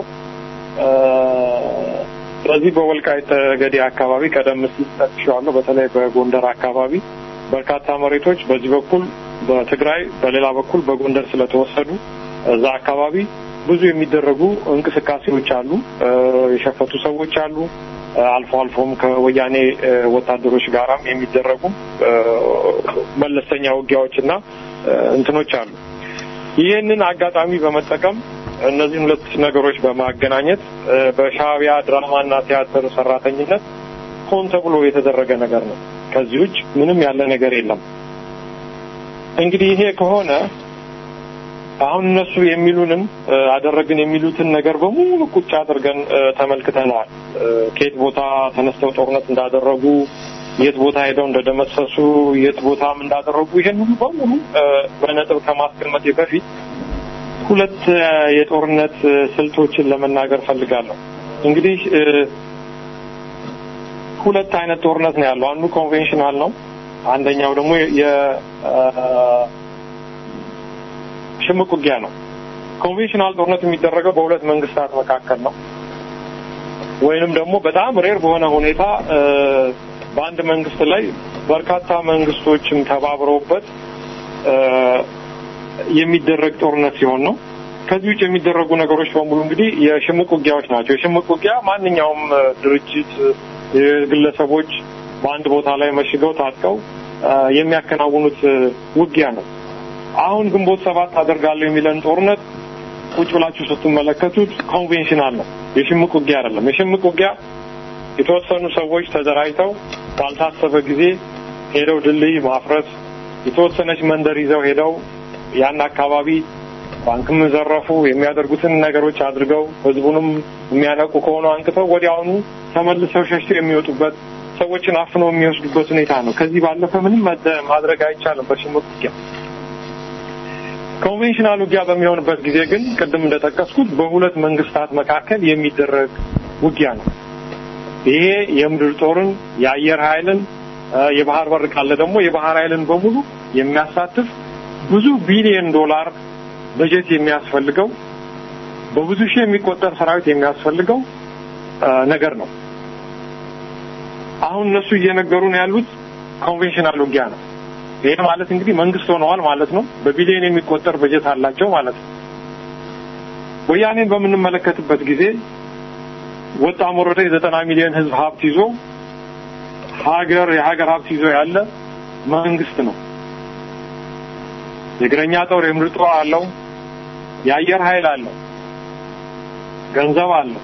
ስለዚህ በወልቃይት ጠገዴ አካባቢ ቀደም ሲል ጠቅሼዋለሁ። በተለይ በጎንደር አካባቢ በርካታ መሬቶች በዚህ በኩል በትግራይ በሌላ በኩል በጎንደር ስለተወሰዱ እዛ አካባቢ ብዙ የሚደረጉ እንቅስቃሴዎች አሉ። የሸፈቱ ሰዎች አሉ። አልፎ አልፎም ከወያኔ ወታደሮች ጋራም የሚደረጉ መለስተኛ ውጊያዎችና እንትኖች አሉ። ይህንን አጋጣሚ በመጠቀም እነዚህን ሁለት ነገሮች በማገናኘት በሻዕቢያ ድራማና ቲያትር ሰራተኝነት ሆን ተብሎ የተደረገ ነገር ነው። ከዚህ ውጭ ምንም ያለ ነገር የለም። እንግዲህ ይሄ ከሆነ አሁን እነሱ የሚሉንን አደረግን የሚሉትን ነገር በሙሉ ቁጭ አድርገን ተመልክተነዋል። ከየት ቦታ ተነስተው ጦርነት እንዳደረጉ፣ የት ቦታ ሄደው እንደደመሰሱ፣ የት ቦታም እንዳደረጉ ይሄን ሁሉ በሙሉ በነጥብ ከማስቀመጤ በፊት ሁለት የጦርነት ስልቶችን ለመናገር ፈልጋለሁ። እንግዲህ ሁለት አይነት ጦርነት ነው ያለው። አንዱ ኮንቬንሽናል ነው። አንደኛው ደግሞ የሽምቅ ውጊያ ነው። ኮንቬንሽናል ጦርነት የሚደረገው በሁለት መንግስታት መካከል ነው። ወይንም ደግሞ በጣም ሬር በሆነ ሁኔታ በአንድ መንግስት ላይ በርካታ መንግስቶችም ተባብረውበት የሚደረግ ጦርነት ሲሆን ነው። ከዚህ ውጭ የሚደረጉ ነገሮች በሙሉ እንግዲህ የሽምቅ ውጊያዎች ናቸው። የሽምቅ ውጊያ ማንኛውም ድርጅት፣ ግለሰቦች በአንድ ቦታ ላይ መሽገው ታጥቀው የሚያከናውኑት ውጊያ ነው። አሁን ግንቦት ሰባት አደርጋለሁ የሚለን ጦርነት ቁጭ ብላችሁ ስትመለከቱት ኮንቬንሽናል ነው። የሽምቅ ውጊያ አይደለም። የሽምቅ ውጊያ የተወሰኑ ሰዎች ተደራጅተው ባልታሰበ ጊዜ ሄደው ድልድይ ማፍረስ፣ የተወሰነች መንደር ይዘው ሄደው ያን አካባቢ ባንክም ዘረፉ፣ የሚያደርጉትን ነገሮች አድርገው ህዝቡንም የሚያነቁ ከሆኑ አንቅተው ወዲያውኑ ተመልሰው ሸሽተው የሚወጡበት ሰዎችን አፍነው የሚወስዱበት ሁኔታ ነው። ከዚህ ባለፈ ምንም ማድረግ አይቻልም በሽምቅ ውጊያ። ኮንቬንሽናል ውጊያ በሚሆንበት ጊዜ ግን ቅድም እንደጠቀስኩት በሁለት መንግስታት መካከል የሚደረግ ውጊያ ነው። ይሄ የምድር ጦርን፣ የአየር ኃይልን፣ የባህር በር ካለ ደግሞ የባህር ኃይልን በሙሉ የሚያሳትፍ ብዙ ቢሊዮን ዶላር በጀት የሚያስፈልገው በብዙ ሺህ የሚቆጠር ሰራዊት የሚያስፈልገው ነገር ነው። አሁን እነሱ እየነገሩን ያሉት ኮንቬንሽናል ውጊያ ነው። ይሄ ማለት እንግዲህ መንግስት ሆነዋል ማለት ነው። በቢሊዮን የሚቆጠር በጀት አላቸው ማለት ነው። ወያኔን በምንመለከትበት ጊዜ ወጣም ወረደ የዘጠና ሚሊዮን ህዝብ ሀብት ይዞ ሀገር የሀገር ሀብት ይዞ ያለ መንግስት ነው። የእግረኛ ጦር የምድር ጦር አለው። የአየር ኃይል አለው። ገንዘብ አለው።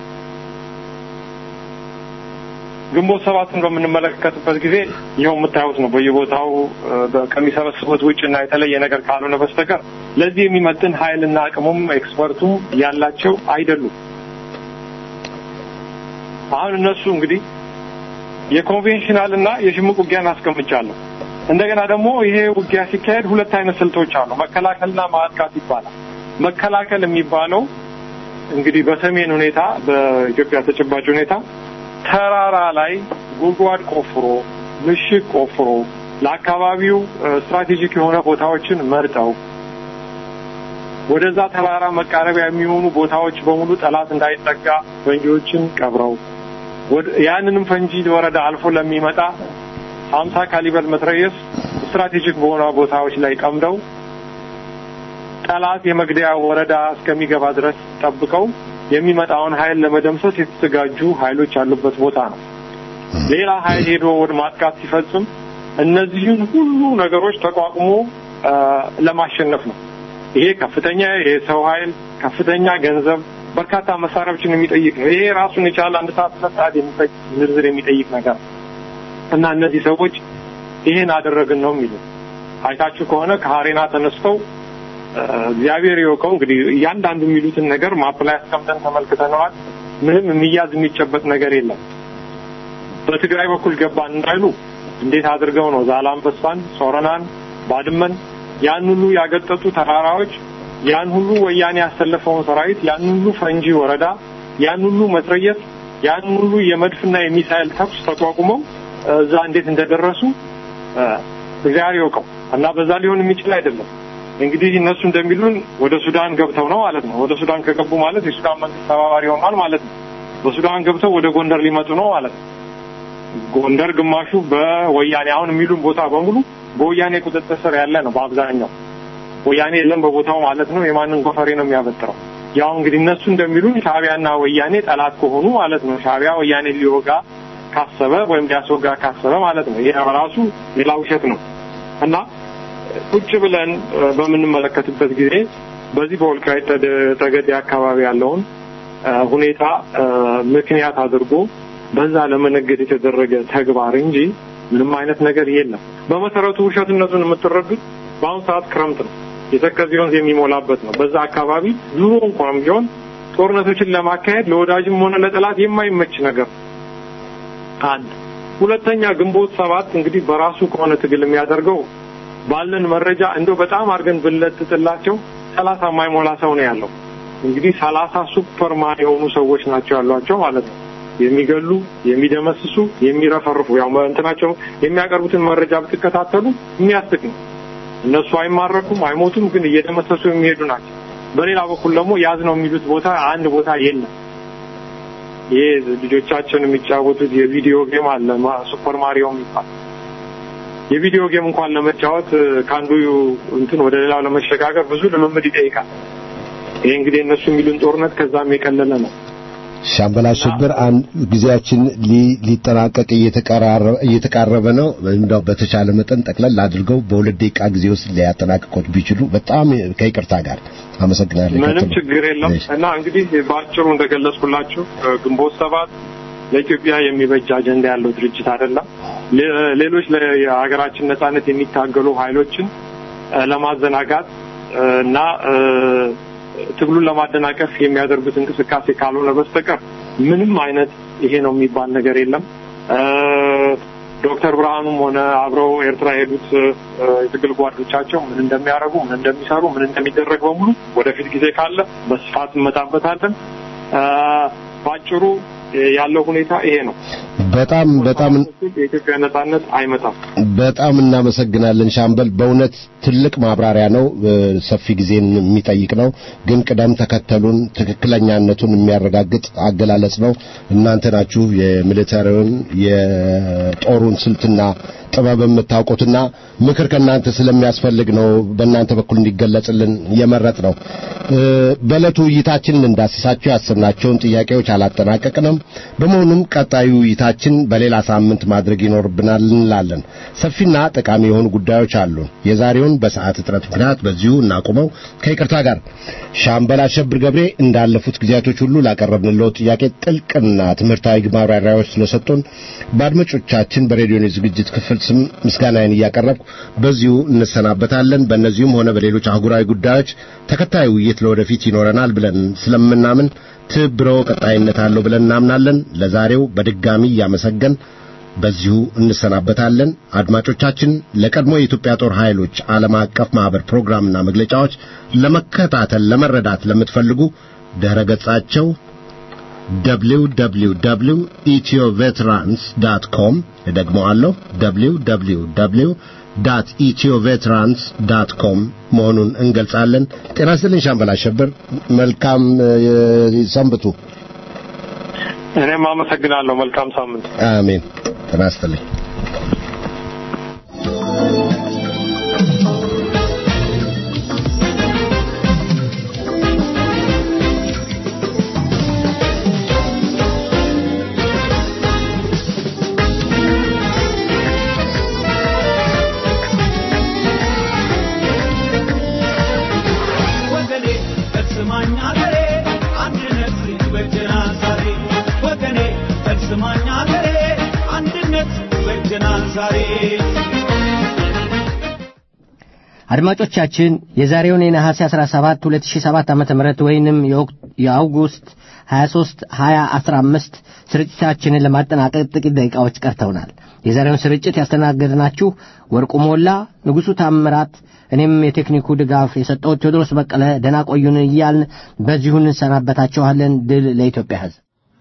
ግንቦት ሰባትን በምንመለከትበት ጊዜ ይኸው የምታዩት ነው። በየቦታው ከሚሰበስቡት ውጭና የተለየ ነገር ካልሆነ በስተቀር ለዚህ የሚመጥን ኃይልና አቅሙም ኤክስፐርቱም ያላቸው አይደሉም። አሁን እነሱ እንግዲህ የኮንቬንሽናል እና የሽምቅ ውጊያን አስቀምጫለሁ። እንደገና ደግሞ ይሄ ውጊያ ሲካሄድ ሁለት አይነት ስልቶች አሉ። መከላከልና ማጥቃት ይባላል። መከላከል የሚባለው እንግዲህ በሰሜን ሁኔታ በኢትዮጵያ ተጨባጭ ሁኔታ ተራራ ላይ ጉድጓድ ቆፍሮ ምሽግ ቆፍሮ ለአካባቢው ስትራቴጂክ የሆነ ቦታዎችን መርጠው ወደዛ ተራራ መቃረቢያ የሚሆኑ ቦታዎች በሙሉ ጠላት እንዳይጠጋ ፈንጂዎችን ቀብረው ያንንም ፈንጂ ወረዳ አልፎ ለሚመጣ ሀምሳ ካሊበር መትረየስ ስትራቴጂክ በሆነ ቦታዎች ላይ ቀምደው ጠላት የመግደያ ወረዳ እስከሚገባ ድረስ ጠብቀው የሚመጣውን ኃይል ለመደምሰስ የተዘጋጁ ኃይሎች ያሉበት ቦታ ነው። ሌላ ኃይል ሄዶ ወደ ማጥቃት ሲፈጽም እነዚህን ሁሉ ነገሮች ተቋቁሞ ለማሸነፍ ነው። ይሄ ከፍተኛ የሰው ኃይል፣ ከፍተኛ ገንዘብ፣ በርካታ መሳሪያዎችን የሚጠይቅ ነው። ይሄ ራሱን የቻለ አንድ ሰዓት ሁለት ሰዓት የሚፈጅ ዝርዝር የሚጠይቅ ነገር ነው እና እነዚህ ሰዎች ይሄን አደረግን ነው የሚሉት። አይታችሁ ከሆነ ከሀሬና ተነስተው እግዚአብሔር ይወቀው እንግዲህ እያንዳንዱ የሚሉትን ነገር ማፕ ላይ አስቀምጠን ተመልክተነዋል። ምንም የሚያዝ የሚጨበጥ ነገር የለም። በትግራይ በኩል ገባን እንዳይሉ እንዴት አድርገው ነው ዛላምበሳን፣ ሶረናን፣ ባድመን ያን ሁሉ ያገጠጡ ተራራዎች ያን ሁሉ ወያኔ ያሰለፈውን ሰራዊት ያን ሁሉ ፈንጂ ወረዳ ያን ሁሉ መትረየስ ያን ሁሉ የመድፍና የሚሳኤል ተኩስ ተቋቁመው እዛ እንዴት እንደደረሱ እግዚአብሔር ይወቀው እና በዛ ሊሆን የሚችል አይደለም። እንግዲህ እነሱ እንደሚሉን ወደ ሱዳን ገብተው ነው ማለት ነው። ወደ ሱዳን ከገቡ ማለት የሱዳን መንግስት ተባባሪ ሆኗል ማለት ነው። በሱዳን ገብተው ወደ ጎንደር ሊመጡ ነው ማለት ነው። ጎንደር ግማሹ በወያኔ አሁን የሚሉን ቦታ በሙሉ በወያኔ ቁጥጥር ስር ያለ ነው በአብዛኛው ወያኔ የለም በቦታው ማለት ነው። የማንን ጎፈሬ ነው የሚያበጥረው? ያው እንግዲህ እነሱ እንደሚሉን ሻዕቢያና ወያኔ ጠላት ከሆኑ ማለት ነው። ሻዕቢያ ወያኔ ሊወጋ ካሰበ ወይም ሊያስወጋ ካሰበ ማለት ነው። ይሄ ራሱ ሌላ ውሸት ነው እና ቁጭ ብለን በምንመለከትበት ጊዜ በዚህ በወልቃይት ጠገዴ አካባቢ ያለውን ሁኔታ ምክንያት አድርጎ በዛ ለመነገድ የተደረገ ተግባር እንጂ ምንም አይነት ነገር የለም። በመሰረቱ ውሸትነቱን የምትረዱት በአሁኑ ሰዓት ክረምት ነው። የተከዜ ወንዝ የሚሞላበት ነው። በዛ አካባቢ ዙሮ እንኳን ቢሆን ጦርነቶችን ለማካሄድ ለወዳጅም ሆነ ለጠላት የማይመች ነገር አንድ። ሁለተኛ ግንቦት ሰባት እንግዲህ በራሱ ከሆነ ትግል የሚያደርገው ባለን መረጃ እንደው በጣም አድርገን ብንለጥጥላቸው ሰላሳ የማይሞላ ሰው ነው ያለው። እንግዲህ ሰላሳ ሱፐርማን የሆኑ ሰዎች ናቸው ያሏቸው ማለት ነው። የሚገሉ፣ የሚደመስሱ፣ የሚረፈርፉ ያው እንትናቸው የሚያቀርቡትን መረጃ ብትከታተሉ የሚያስቅ ነው። እነሱ አይማረኩም፣ አይሞቱም፣ ግን እየደመሰሱ የሚሄዱ ናቸው። በሌላ በኩል ደግሞ ያዝ ነው የሚሉት ቦታ አንድ ቦታ የለም። ይሄ ልጆቻችን የሚጫወቱት የቪዲዮ ጌም አለ ሱፐር ማሪዮ የሚባል የቪዲዮ ጌም እንኳን ለመጫወት ከአንዱ እንትን ወደ ሌላው ለመሸጋገር ብዙ ልምምድ ይጠይቃል። ይሄ እንግዲህ እነሱ የሚሉን ጦርነት ከዛም የቀለለ ነው። ሻምበል አሸብር አንድ ጊዜያችን ሊጠናቀቅ እየተቃረበ ነው። እንደው በተቻለ መጠን ጠቅለል አድርገው በሁለት ደቂቃ ጊዜ ውስጥ ሊያጠናቅቁት ቢችሉ በጣም ከይቅርታ ጋር አመሰግናለሁ። ምንም ችግር የለም እና እንግዲህ በአጭሩ እንደገለጽኩላችሁ ግንቦት ሰባት ለኢትዮጵያ የሚበጅ አጀንዳ ያለው ድርጅት አይደለም። ሌሎች ለሀገራችን ነጻነት የሚታገሉ ኃይሎችን ለማዘናጋት እና ትግሉን ለማደናቀፍ የሚያደርጉት እንቅስቃሴ ካልሆነ በስተቀር ምንም አይነት ይሄ ነው የሚባል ነገር የለም። ዶክተር ብርሃኑም ሆነ አብረው ኤርትራ የሄዱት የትግል ጓዶቻቸው ምን እንደሚያደርጉ፣ ምን እንደሚሰሩ፣ ምን እንደሚደረግ በሙሉ ወደፊት ጊዜ ካለ በስፋት እንመጣበታለን። በአጭሩ ያለው ሁኔታ ይሄ ነው። በጣም በጣም የኢትዮጵያ ነጻነት አይመጣም። በጣም እናመሰግናለን ሻምበል። በእውነት ትልቅ ማብራሪያ ነው፣ ሰፊ ጊዜን የሚጠይቅ ነው። ግን ቅደም ተከተሉን ትክክለኛነቱን የሚያረጋግጥ አገላለጽ ነው። እናንተ ናችሁ የሚሊተሪውን የጦሩን ስልትና ጥበብ የምታውቁትና ምክር ከእናንተ ስለሚያስፈልግ ነው በእናንተ በኩል እንዲገለጽልን የመረጥ ነው። በዕለቱ ውይይታችን እንዳስሳቸው ያሰብናቸውን ጥያቄዎች አላጠናቀቅንም። በመሆኑም ቀጣዩ ውይይታችን በሌላ ሳምንት ማድረግ ይኖርብናል እንላለን። ሰፊና ጠቃሚ የሆኑ ጉዳዮች አሉን። የዛሬውን በሰዓት እጥረት ምክንያት በዚሁ እናቁመው ከይቅርታ ጋር። ሻምበል አሸብር ገብሬ እንዳለፉት ጊዜያቶች ሁሉ ላቀረብንለው ጥያቄ ጥልቅና ትምህርታዊ ማብራሪያዎች ስለሰጡን በአድማጮቻችን በሬዲዮ ዝግጅት ክፍል ስም ምስጋናዬን እያቀረብኩ በዚሁ እንሰናበታለን። በእነዚሁም ሆነ በሌሎች አህጉራዊ ጉዳዮች ተከታዩ ውይይት ለወደፊት ይኖረናል ብለን ስለምናምን ትብብሮ ቀጣይነት አለው ብለን እናምናለን። ለዛሬው በድጋሚ እያመሰገን በዚሁ እንሰናበታለን። አድማጮቻችን ለቀድሞ የኢትዮጵያ ጦር ኃይሎች ዓለም አቀፍ ማህበር ፕሮግራምና መግለጫዎች ለመከታተል ለመረዳት ለምትፈልጉ ድረ ገጻቸው www.ethioveterans.com እደግመዋለሁ www ዳት ኢትዮቬትራንስ ዳት ኮም መሆኑን እንገልጻለን። ጤና ይስጥልኝ ሻምበል አሸብር፣ መልካም ሰንብቱ። እኔም አመሰግናለሁ። መልካም ሳምንት። አሜን። ጤና ይስጥልኝ። ወገኔ በስማኝ አገሬ አንድነት ዛሬ አድማጮቻችን የዛሬውን የነሐሴ 17 2007 ዓ.ም ወይንም የአውጉስት 23 2015 ስርጭታችንን ለማጠናቀቅ ጥቂት ደቂቃዎች ቀርተውናል። የዛሬውን ስርጭት ያስተናገድናችሁ ወርቁ ሞላ፣ ንጉሡ ታምራት፣ እኔም የቴክኒኩ ድጋፍ የሰጠሁት ቴዎድሮስ በቀለ ደህና ቆዩን እያልን በዚሁ እንሰናበታችኋለን። ድል ለኢትዮጵያ ሕዝብ።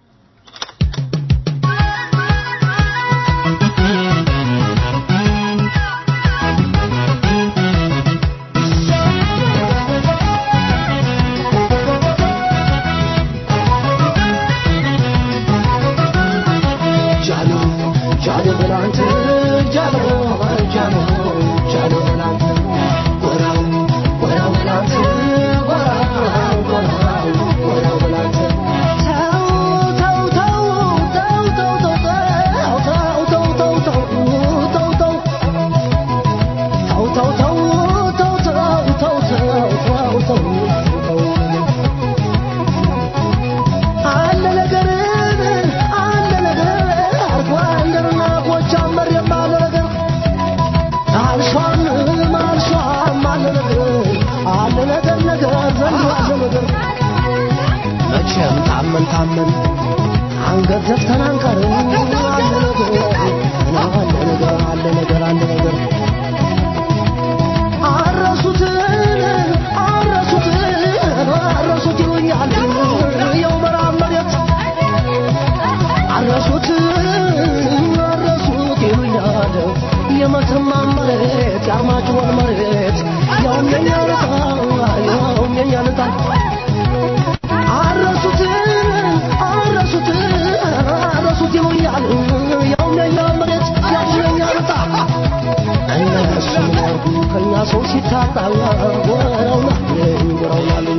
መቼም ታመን ታመን አንገት ዘፍተን አንቀርም። አለ ነገር አለ ነገር አለ ነገር አለ ነገር አረሱትን አረሱትን አረሱት ይሉኛል የው መራብ መሬት አረሱት አረሱት ይሉኛል የመተማ መሬት የአርማጭሆን መሬት ያውም የኛ ልጣ ያውም የኛ ልጣ አረሱት አረሱት አረሱት ይሉኛል ያው የኛ መሬት ያው የኛ ልጣ እነሱ ምን ያርጉ ከኛ ሰው ሲታጣ ወረውና ወረውናል